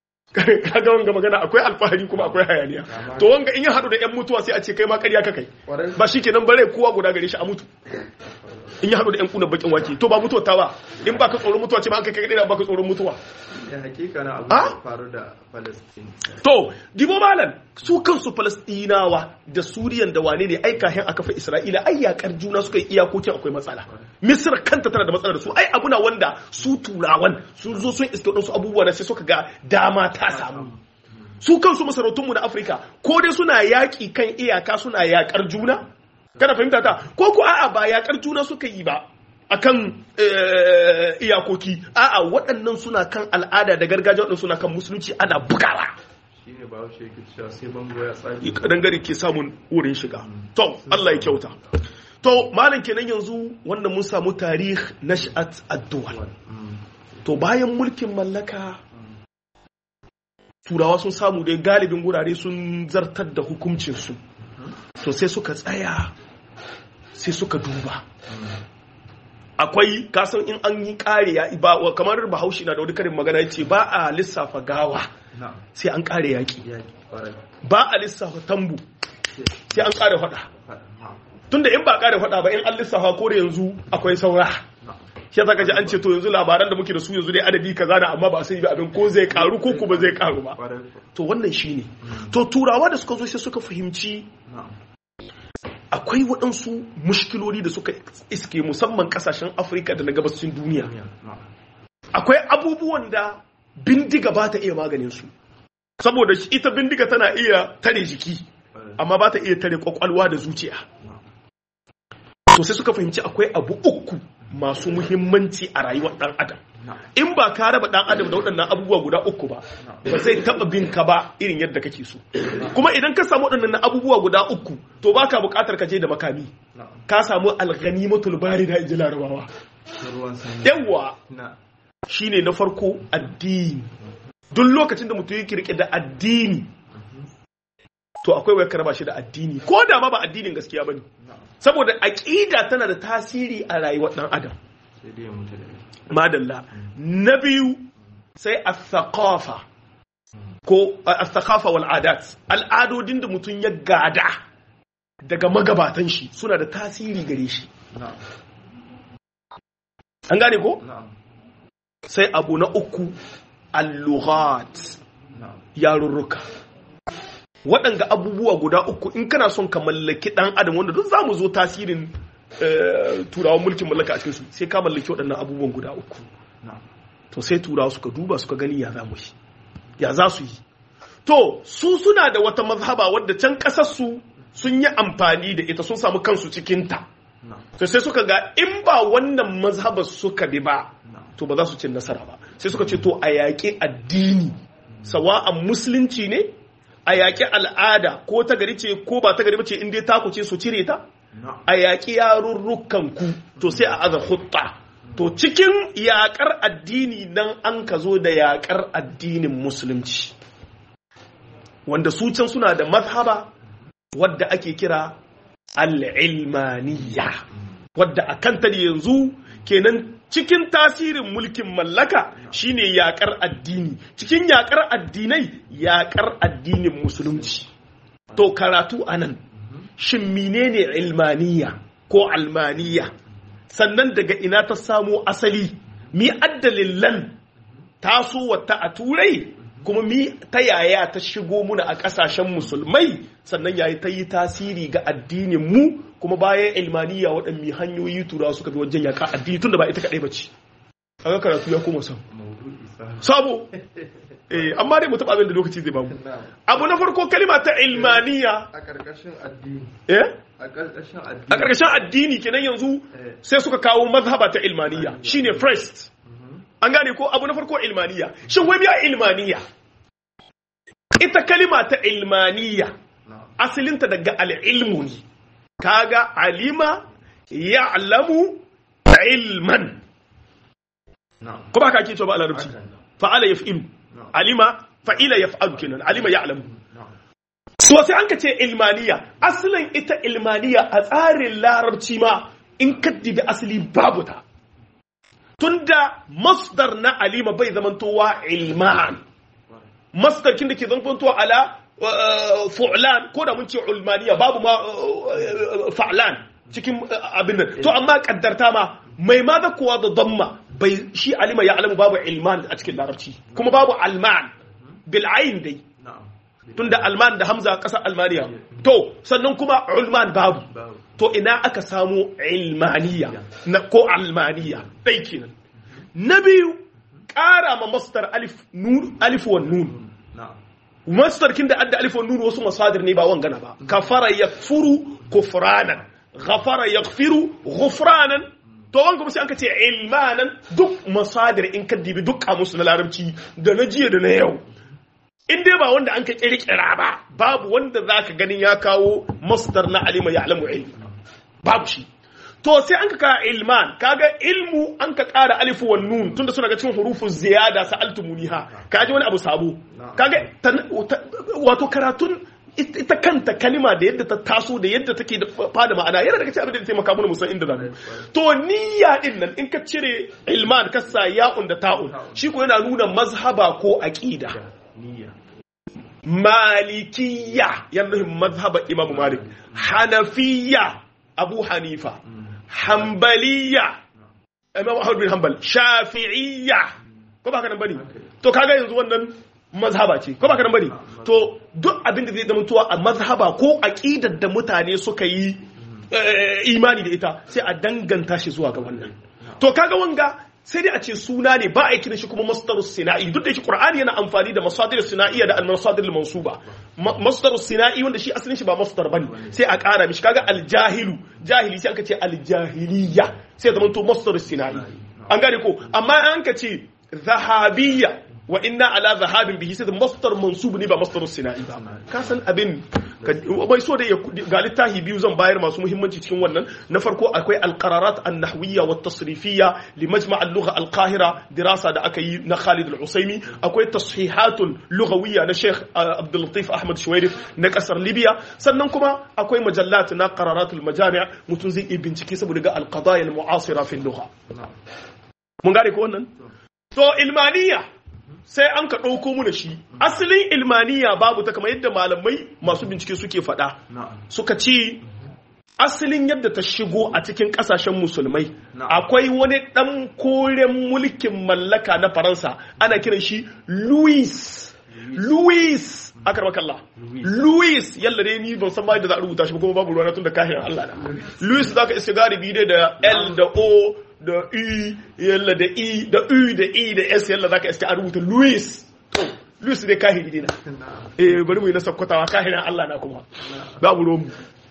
kaga wanga magana akwai alfahari kuma akwai hayaniya to wanga in ya haɗu da yan mutuwa sai a ce kai ma ƙarya ka kai Kwarai. ba shi kenan bare kowa guda gare shi a mutu in ya haɗu da yan kuna bakin wake to ba mutuwa ta ba in ba ka tsoron mutuwa ce ma an kai kai ba ka tsoron mutuwa ya hakika na abu Ah? da faru da palestine to dibo malam su kansu falastinawa da suriyan da wane ne ai kahin a kafa isra'ila ai yakar juna suka yi iyakokin akwai matsala misir kanta tana da matsala da su ai abuna wanda su turawan sun zo sun iske wadansu abubuwa da sai suka ga dama ta samu su kansu masarautunmu na afirka ko dai suna yaƙi kan iyaka suna yaƙar juna kana fahimta ta ko ku a'a ba yaƙar juna suka yi ba akan eh, iyakoki a'a waɗannan suna kan al'ada da gargajiya waɗannan suna kan musulunci ana bugawa shi ne ba shi yake cewa sai bango ya tsage kadangare ke samun wurin shiga to Allah ya kyauta to malam kenan yanzu wanda mun samu tarih nash'at ad-duwal Mm. to bayan mulkin mallaka turawa sun samu dai galibin gurare sun zartar da hukuncinsu to sai suka tsaya sai suka duba akwai kasan in an yi kare ya ba kamar bahaushe na da wani karin magana yace ba a lissafa gawa na sai an kare yaki yaki kwarai ba a lissafa tambu sai an kare fada faɗa na tunda in ba ƙara faɗa ba in an lissafa ko da yanzu akwai saura shi zaka ji an ce to yanzu labaran da muke da su yanzu dai adadi kaza da amma ba a sani ba abin ko zai karu ko kuma zai karu ba to wannan shine to turawa da suka zo sai suka fahimci akwai waɗansu mushkiloli da suka iske musamman ƙasashen afirka da na gabashin duniya akwai abubuwan da bindiga ba ta iya maganin su saboda ita bindiga tana iya tare jiki amma ba ta iya tare kwakwalwa da zuciya to sai suka fahimci akwai abu uku masu muhimmanci a rayuwar ɗan adam in ba ka raba ɗan adam da waɗannan abubuwa guda uku ba ba zai taɓa bin ka ba irin yadda kake so kuma idan ka samu waɗannan abubuwa guda uku to baka buƙatar ka je da makami ka samu alghanimatul barida inji larabawa yawa shine na farko addini duk lokacin da mutum yake rike da addini to akwai wayar karaba shi da addini ko da ma ba addinin gaskiya bane saboda aqida tana da tasiri a rayuwar dan adam madalla na biyu sai as-thaqafa ko as-thaqafa wal adat al'adodin da mutum ya gada daga magabatan shi suna da tasiri gare shi an gane ko sai abu na uku al-lughat yarurruka waɗanga abubuwa guda uku in kana son ka mallaki ɗan adam wanda duk za mu zo tasirin turawan mulkin mallaka a cikinsu sai ka mallaki waɗannan abubuwan guda uku to sai turawa suka duba suka gani ya za mu yi ya za su yi to su suna da wata mazhaba wadda can ƙasarsu sun yi amfani da ita sun samu kansu cikinta to sai suka ga in ba wannan mazhabar suka bi ba to ba za su cin nasara ba sai suka ce to a yaƙi addini sawa'an musulunci ne a yaƙi al'ada ko ta gari ce ko ba ta gari ba ce inda ta ce su cire ta a yaƙi yarurrukan ku to sai a aza hutta to cikin yaƙar addini nan an ka zo da yaƙar addinin musulunci wanda su can suna da mazhaba wadda ake kira al'ilmaniya wadda a kanta yanzu kenan cikin tasirin mulkin mallaka shine yakar addini cikin yakar addinai yakar addinin musulunci to karatu anan shin menene ilmaniya ko almaniya sannan daga ina ta samo asali mi addalillan taso wata a turai kuma mi ta yaya ta shigo muna a kasashen musulmai sannan yayi ta yi tasiri ga addinin mu kuma bayan ilmaniya waɗanne hanyoyi tura suka bi wajen yaka addini tunda ba ita kaɗai ba ce kaga karatu ya koma sam sabo eh amma dai mu taɓa abin da lokaci zai bamu abu na farko kalima ta ilmaniya a ƙarƙashin addini eh a ƙarƙashin addini a ƙarƙashin addini kenan yanzu sai suka kawo mazhaba ta ilmaniya shine first an gane ko abu na farko ilmaniya shin wai biya ilmaniya ita kalima ta ilmaniya asalinta daga al'ilmu ne kaga alima ya'lamu ilman ko ba ka ke cewa ba a larabci fa'ala yaf'ilu alima fa'ila yaf'alu kenan alima ya'lamu so sai an ka ce ilmaniya asalin ita ilmaniya a tsarin larabci ma in ka dibi asali babu ta tunda masdar na alima bai zamantowa ilman masdar kin da ke zamantowa ala fu'lan ko da mun ce ulmaniya babu ma fa'lan cikin abin nan to amma kaddarta ma mai ma da kuwa da damma bai shi alima ya alamu babu ilman a cikin larabci kuma babu alman bil ayn dai tunda alman da hamza kasar almaniya to sannan kuma ulman babu to ina aka samu ilmaniya na ko almaniya dai kenan na biyu ƙara ma mastar alif nun alif wa nun mastar kin da adda alif wa nun wasu masadir ne ba wangana ba kafara yakfuru kufranan ghafara yaghfiru ghufranan to wanga kuma sai an ka ce ilmanan duk masadir in ka dibi duk kamusu na larabci da na jiya da na yau in dai ba wanda an ka kirkira ba babu wanda zaka ganin ya kawo masdar na alima ya alamu ilmi babu shi to sai an ka kawo ilman kaga ilmu an ka kara alifu wan nun tunda suna ga cikin hurufu ziyada sa'altumuniha kaji wani abu sabo kaga wato karatun ita kanta kalima da yadda ta taso da yadda take da fada ma'ana yana daga cikin abin da taimaka mana musan inda zamu to niyya din nan in ka cire ilman ka sa ya'un da ta'un shi ko yana nuna mazhaba ko aqida malikiyya yana nufin mazhaba imamu malik hanafiyya abu hanifa hambaliya imam ahmad bin hanbal shafi'iyya ko ba ka nan bane to kaga yanzu wannan mazhaba ce ko ba ka nan bane to duk abin da zai zama tuwa a mazhaba ko aqidar da mutane suka yi imani da ita sai a danganta shi zuwa ga wannan to kaga wanga sai dai a ce suna ne ba a kiran shi kuma masdarus sina'i duk da shi qur'ani yana amfani da masadir sina'iyya da al-masadir al-mansuba masdarus sina'i wanda shi asalin shi ba masdar bane sai a ƙara mishi kaga al-jahilu jahili sai aka ce al-jahiliyya sai zama to masdarus sina'i an gane ko amma an ka ce zahabiyya wa inna ala zahabin bihi sai masdar mansub ne ba masdar sina'i ba ka san abin bai so da ga littafi biyu zan bayar masu muhimmanci cikin wannan na farko akwai alqararat an-nahwiyya wa tasrifiyya li majma' al-lugha al-qahira dirasa da aka yi na Khalid al-Usaimi akwai tashihatul lughawiyya na Sheikh Abdul Latif Ahmad Shuwairif na kasar Libya sannan kuma akwai majallat na qararatul majami' mutun zai bincike saboda ga al-qadaya al-mu'asira fi al-lugha mun gane ko wannan to ilmaniya sai an ka ɗauko mu da shi asalin ilmaniya babu ta kamar yadda malamai masu bincike suke faɗa suka ce asalin yadda ta shigo a cikin ƙasashen musulmai akwai wani ɗan koren mulkin mallaka na faransa ana kiran shi louis louis aka rama kalla louis yalla dai ni ban san ma yadda za a rubuta shi ba kuma babu ruwa tun da kahiran allah na louis za ka iska galibi dai da l da o da u yalla da i da u da i da s yalla zaka iska a rubuta louis to louis dai kahiri dina eh bari mu yi na sakkwatawa kahiran Allah na kuma babu ruwan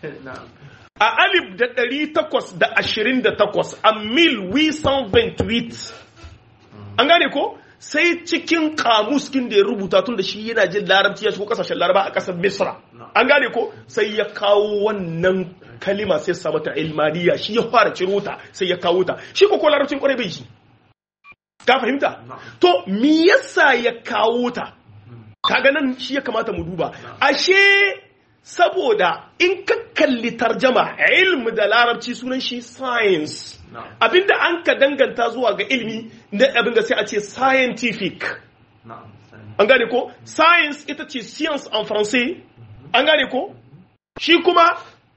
a alif da ɗari takwas da ashirin da takwas a mil wisan ventuit an gane ko sai cikin kamuskin da ya rubuta tun da shi yana jin larabci ya shigo kasashen laraba a ƙasar misra an gane ko sai ya kawo wannan kalima sai sa mata ilmaniya shi ya fara ciro ta sai ya kawo ta shi ko larabcin kwarai bai shi ka fahimta to me yasa ya kawo ta kaga nan shi ya kamata mu duba ashe saboda in ka kalli tarjama ilmi da larabci sunan shi science abinda an ka danganta zuwa ga ilmi na abin da sai a ce scientific an gane ko science ita ce science en français an gane ko shi kuma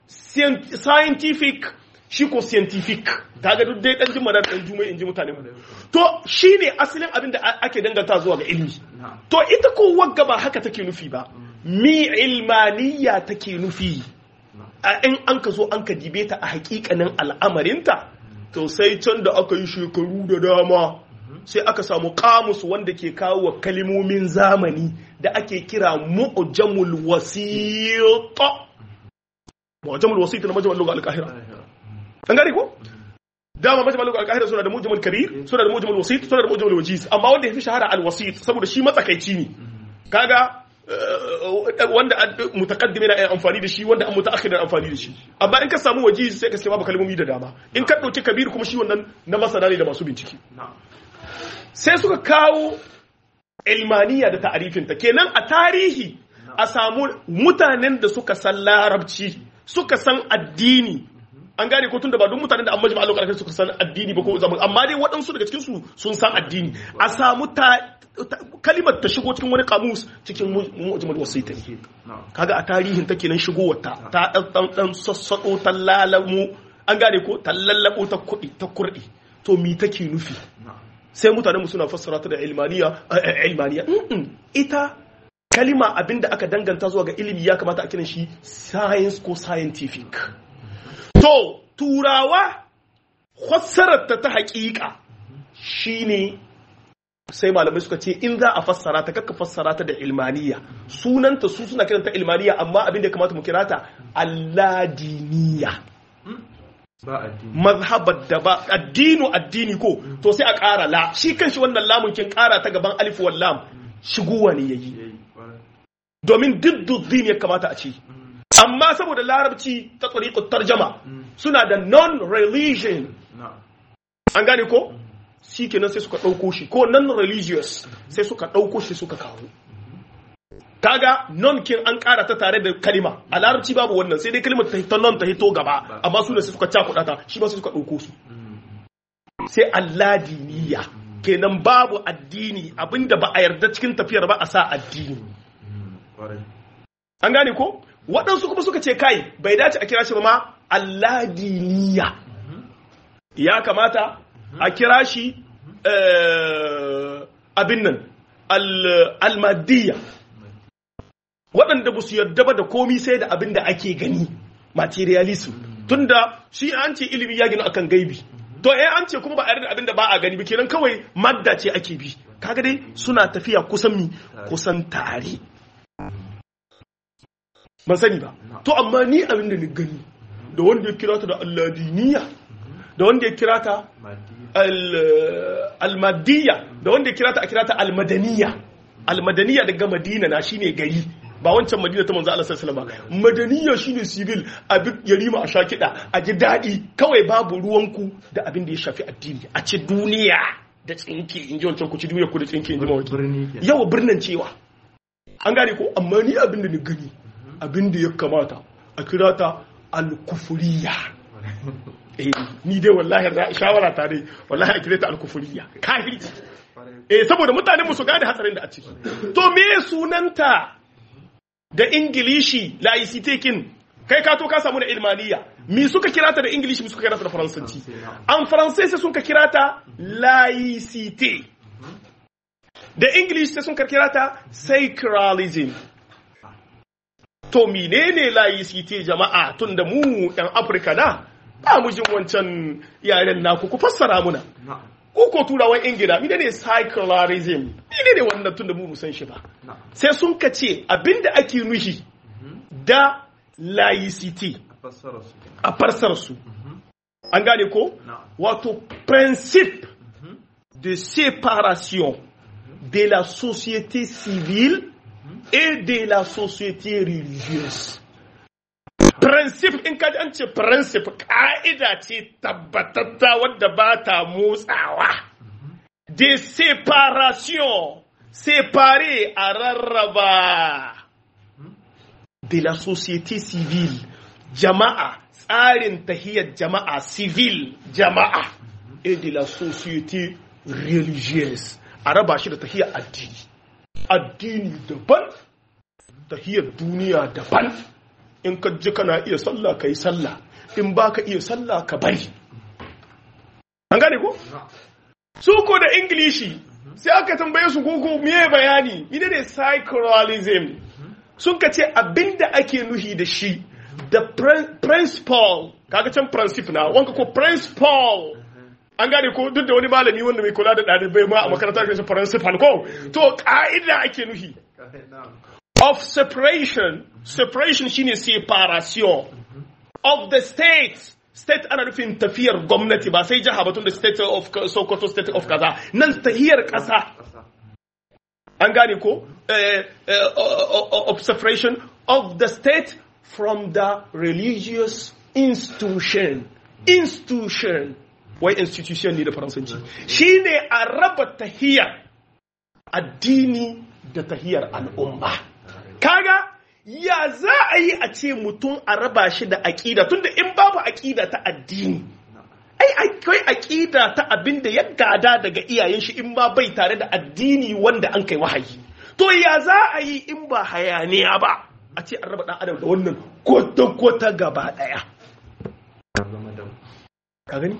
scientific shi ko scientific kaga duk dai dan jima da dan juma in ji mutane to shine asalin abin da ake danganta zuwa ga ilmi to ita ko wagga ba haka take nufi ba mi ilmaniya take nufi in an ka zo an ka dibe ta a hakikanin al'amarinta to sai can da aka yi shekaru da dama sai aka samu kamus wanda ke kawo kalimomin zamani da ake kira mu'jamul wasita mu'jamul wasita na majmal lugha al-qahira an gari ko dama majmal lugha al-qahira suna da mu'jamul kabir suna da mu'jamul wasit suna da mu'jamul wajiz amma wanda yafi shahara al-wasit saboda shi matsakaici ne kaga wanda mutaqaddimi na amfani da shi wanda an mutaakhir na amfani da shi amma in ka samu wajiz sai ka ce babu kalmomi da dama in ka dauki kabir kuma shi wannan na masana ne da masu bincike sai suka kawo ilmaniya da ta'arifinta kenan a tarihi a samu mutanen da suka san larabci suka san addini an gane ko tunda ba duk mutanen da an majma Allah suka san addini ba ko zaman amma dai waɗansu daga cikin su sun san addini a samu ta kalimar ta shigo cikin wani kamus cikin mujmal wasita kaga a tarihin ta kenan shigowar ta ta dan dan sassado ta lalamu an gane ko ta lallabo ta kudi ta kurdi to mi take nufi sai mutane mu suna fassara ta da ilmaniya ilmaniya ita kalima abinda aka danganta zuwa ga ilimi ya kamata a kiran shi science ko scientific to turawa fassarar ta ta hakika shine sai malamai suka ce in za a fassara ta kakka fassara ta da ilmaniya sunanta su suna kiranta ilmaniya amma abinda ya kamata mu kira ta alladiniya mazhabar da ba addinu addini ko to sai a ƙara la shi kanshi wannan lamun kin ƙara ta gaban alif wal lam shigowa ne yayi domin didduddin ya kamata a ci amma saboda larabci ta tsariƙar tarjama suna da non-religion an gane ko shi kenan sai suka ɗauko shi ko non-religious sai suka ɗauko shi suka kawo kaga non kin an ƙara ta tare da kalima a larabci babu wannan sai dai kalimar ta hito non ta hito gaba amma su ne sai suka cakuɗa ta shi ba sai suka ɗauko su sai alladiniya kenan babu addini abinda ba a yarda cikin tafiyar ba a sa addini an gane ko waɗansu kuma suka ce kai bai dace a kira shi ba ma alladiniya ya kamata a kira shi abin nan almadiyya waɗanda ba su yarda ba da komi sai da abin da ake gani materialism tunda shi an ce ilimi ya gina akan gaibi to eh an ce kuma ba a yarda abin da ba a gani ba kenan kawai madda ce ake bi kaga dai suna tafiya kusan mi kusan tare ban sani ba to amma ni abin da ni gani da wanda ya kira ta da alladiniya da wanda ya kira ta almadiyya da wanda ya kira ta a kira ta almadaniya almadaniya daga madina na shine gari ba wancan madina ta manzo Allah sallallahu alaihi wasallam madaniya shine civil abin yarima a shakida a ji dadi kawai babu ruwanku da abin da ya shafi addini a ci duniya da tsinki in ji wancan ku ci duniya ku da tsinki in ji mawaki yawa birnin cewa an gane ko amma ni abin da ni gani abin da ya kamata a kira ta alkufuriya eh ni dai wallahi shawara ta dai wallahi a kira ta alkufuriya kafirci eh saboda mutane mu su gane hatsarin da a ciki to me sunanta da ingilishi laicitekin kai ka to ka samu da ilmaniya mi suka kira ta da ingilishi mi suka kira ta da faransanci an faransai sai sun ka kira ta laicite da ingilishi sai sun ka kira ta sacralism to menene laicite jama'a tun da mu yan afirka na ba mu jin wancan yaren naku ku fassara muna ko ko turawan ingila mine ne secularism mine ne wannan tun da mu san shi ba sai sun ka ce abinda ake nuhi da laicity a farsar su an gane ko wato principe de séparation de la société civile et de la société religieuse principe in kaji an ce principe ka'ida ce tabbatatta wadda ba ta motsawa de séparation séparé a rarraba de la société civile jama'a tsarin tahiyar jama'a civil jama'a et de la société religieuse a raba shi da tahiyar addini addini daban tahiyar duniya daban in ka ji kana iya sallah ka yi sallah in ba ka iya sallah ka bari an gane ko? su ko da ingilishi sai aka tambaye su koko miye bayani ina ne psychologism sun ka ce abinda ake nuhi da shi da principle kaga can principle na wanka ko principle an gane ko duk da wani malami wanda mai kula da ɗalibai ma a makarantar da principal ko to ka'ida ake nuhi of separation separation shine separation of the state state ana nufin tafiyar gwamnati ba sai jiha batun da state of sokoto state of kaza nan tahiyar kasa an gane ko of separation of the state from the religious institution institution wai institution ne da faransanci shine a raba tahiyar addini da tahiyar al'umma kaga ya za a yi a ce mutum a raba shi da aƙida tunda in babu aƙida ta addini ai akwai aƙida ta abin da ya gada daga iyayen shi in ba bai tare da addini wanda an kai wahayi to ya za a yi in ba hayaniya ba a ce an raba ɗan adam da wannan kwata-kwata gaba ɗaya ka gani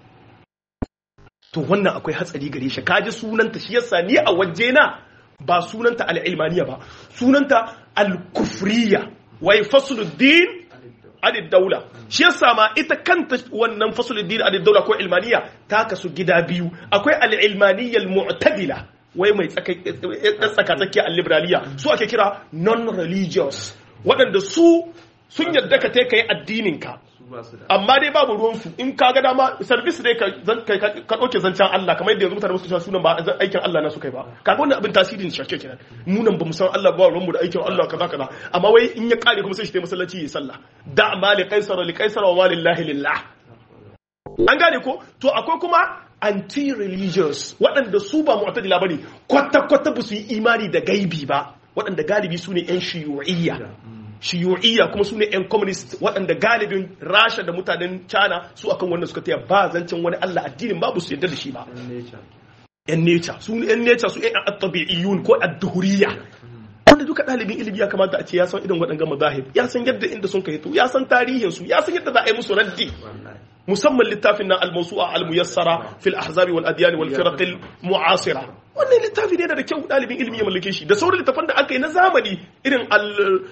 to wannan akwai hatsari gare shi kaji sunanta shi yasa ni a waje na ba sunanta al'ilmaniya ba sunanta al-kufriya wai fasuluddin adid daula shi yasa ma ita kanta wannan fasuluddin adid daula ko ilmaniya ta kasu gida biyu akwai al-ilmaniyya al-mu'tadila wai mai tsaka tsakiya al-liberaliya su ake kira non-religious waɗanda su sun yadda ka ta kai addinin ka amma dai babu ruwansu in ka ga dama service dai ka ɗauke zancen Allah kamar yadda yanzu mutane musu cewa sunan ba aikin Allah na su kai ba kaga wannan abin tasirin shake kenan munan ba mu san Allah ba ruwanmu da aikin Allah kaza kaza amma wai in ya kare kuma sai shi tayi masallaci yi sallah da ma li qaisar li qaisar wa ma lillahi lillah an gane ko to akwai kuma anti-religious waɗanda su ba mu'tadila bane kwata-kwata ba su yi imani da gaibi ba waɗanda galibi su ne 'yan shiyu'iyya shiyu'iyya kuma su ne 'yan communist waɗanda galibin rasha da mutanen china su akan wannan suka taya ba zancen wani allah addinin babu su yadda da shi ba yan nature su yan nature su yan at-tabi'iyyun ko ad-duhuriyya wanda duka ɗalibin ilimi ya kamata a ce ya san irin waɗannan mazahib ya san yadda inda sun kai to ya san tarihin su ya san yadda za a yi musu raddi musamman littafin na al-mawsu'a al-muyassara fil ahzab wal adyan wal firaq al mu'asira wannan littafi ne da kyau ɗalibin ilimi ya mallake shi da sauran littafan da aka yi na zamani irin al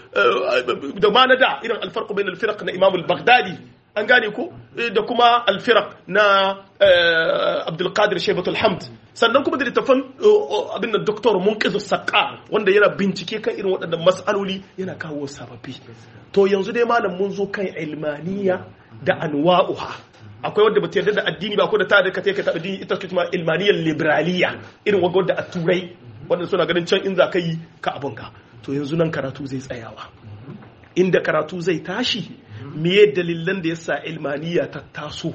da ma na da irin al-farq bain al-firaq na imam al-baghdadi an gane ko da kuma al-firaq na Abdul Qadir Shaybatul Hamd sannan kuma da littafan abin da Dr. Munqiz Saqqa wanda yana bincike kan irin waɗannan mas'aloli yana kawo sababbi to yanzu dai malam mun zo kan ilmaniya da anwa'uha akwai wanda bata yarda da addini ba ko da ta da ka ta addini ita kuma ilmaniyar liberaliya irin wanda wanda a turai wanda suna ganin can in za ka yi ka abun ka to yanzu nan karatu zai tsayawa inda karatu zai tashi meye dalilan da yasa ilmaniya ta taso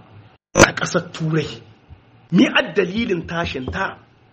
a ƙasar turai me dalilin tashin ta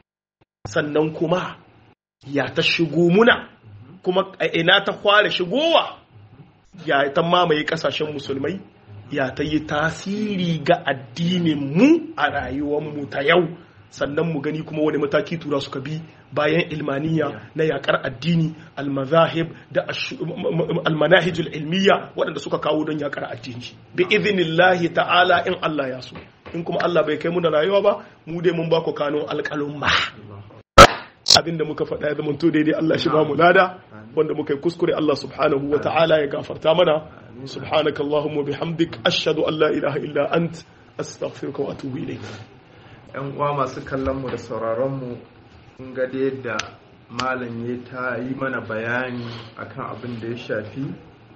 sannan kuma ya ta shigo muna kuma a ina ta kware shigowa ya ta mamaye kasashen musulmai ya ta yi tasiri ga addinin mu a rayuwar mu ta yau sannan mu gani kuma wani mataki tura suka bi bayan ilmaniya na yakar addini almazahib da almanahijul ilmiya waɗanda suka kawo don yakar addini bi idhnillahi ta'ala in Allah ya so in kuma Allah bai kai mu da rayuwa ba mu dai mun ba ku kano alƙalun ba abinda muka faɗa ya zama to daidai Allah shi ba mu lada wanda muka yi kuskure Allah subhanahu wa ta'ala ya gafarta mana subhanaka allahumma bihamdik ashhadu an la ilaha illa ant astaghfiruka wa atubu ilayk yan uwa masu kallon mu da sauraron mu kun ga da yadda malam ya ta yi mana bayani akan abin da ya shafi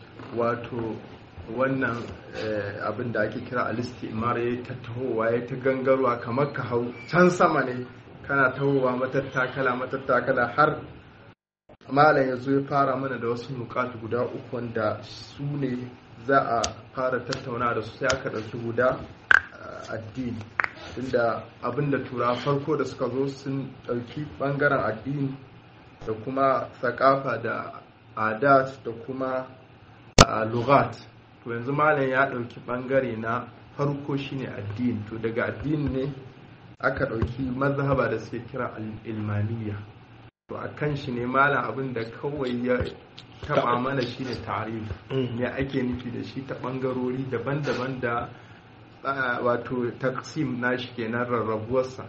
wato wannan abin da ake kira alistimar ya ta tahowa ya ta gangarwa kamar ka hau can sama ne kana tahowa matattakala matattakala har malam ya zo ya fara mana da wasu nukatu guda uku wanda su ne za a fara tattauna da su sai aka ɗauki guda addini tunda abinda tura farko da suka zo sun ɗauki ɓangaren addini da kuma thakafa da adat da kuma lugat to yanzu malam ya ɗauki ɓangare na farko shine addini to daga addini ne aka ɗauki mazhaba da suke kira ilmaniya to a kan shi ne malam abin da kawai ya taba mana shi ne tarihi me ake nufi da shi ta ɓangarori daban-daban da wato taksim na shi kenan rarrabuwarsa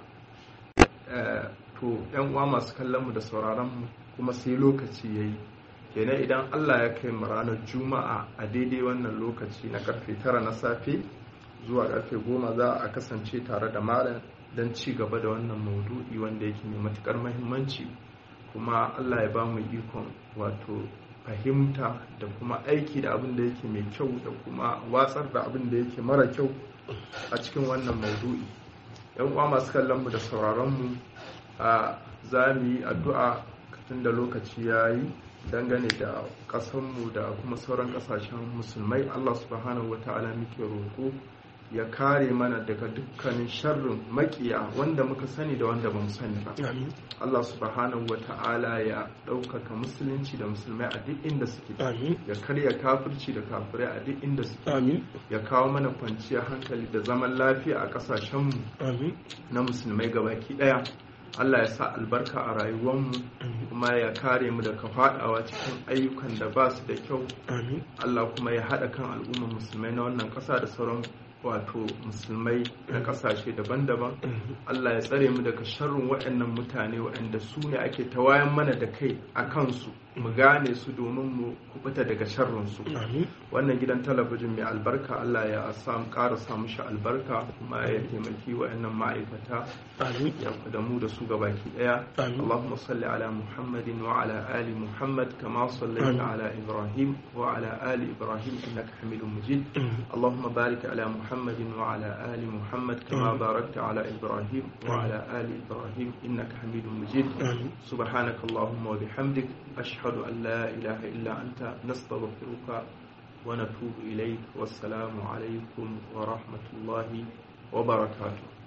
to yan uwa masu kallon mu da sauraron mu kuma sai lokaci ya yi kenan idan allah ya kai mu ranar juma'a a daidai wannan lokaci na karfe tara na safe zuwa karfe goma za a kasance tare da malam don ci gaba da wannan maudu'i wanda yake mai matukar mahimmanci kuma allah ya ba mu ikon wato fahimta da kuma aiki da abin da yake mai kyau da kuma watsar da abin da yake mara kyau a cikin wannan maudu'i yan uwa masu kallon mu da sauraron mu a za mu yi addu'a tun da lokaci ya yi dangane da ƙasarmu da kuma sauran ƙasashen musulmai allah subhanahu wa ta'ala muke roƙo ya kare mana daga dukkanin sharrin makiya wanda muka sani da wanda bamu sani ba Allah subhanahu wa ta'ala ya ɗaukaka musulunci da musulmai a duk inda suke ya karya kafirci da kafirai a duk inda suke ya kawo mana kwanciyar hankali da zaman lafiya a ƙasashenmu na musulmai gabaki ɗaya Allah ya sa albarka a rayuwarmu kuma ya kare mu daga faɗawa cikin ayyukan da ba su da kyau Allah kuma ya haɗa kan al'ummar musulmai na wannan ƙasa da sauran wato musulmai na kasashe daban-daban Allah ya tsare mu daga sharrin waɗannan mutane waɗanda su ne ake tawayan mana da kai a kansu mu gane su domin mu kubuta daga sharrinsu wannan gidan talabijin mai albarka Allah ya samu ƙara samu shi albarka kuma ya taimaki waɗannan ma'aikata ya da mu da su gabaki ɗaya Allahumma salli ala Muhammadin wa ala ali Muhammad kama sallaita ala Ibrahim wa ala ali Ibrahim innaka Hamidum Majid Allahumma barik ala Muhammad محمد وعلى آل محمد كما باركت على إبراهيم وعلى آل إبراهيم إنك حميد مجيد سبحانك اللهم وبحمدك أشهد أن لا إله إلا أنت نستغفرك ونتوب إليك والسلام عليكم ورحمة الله وبركاته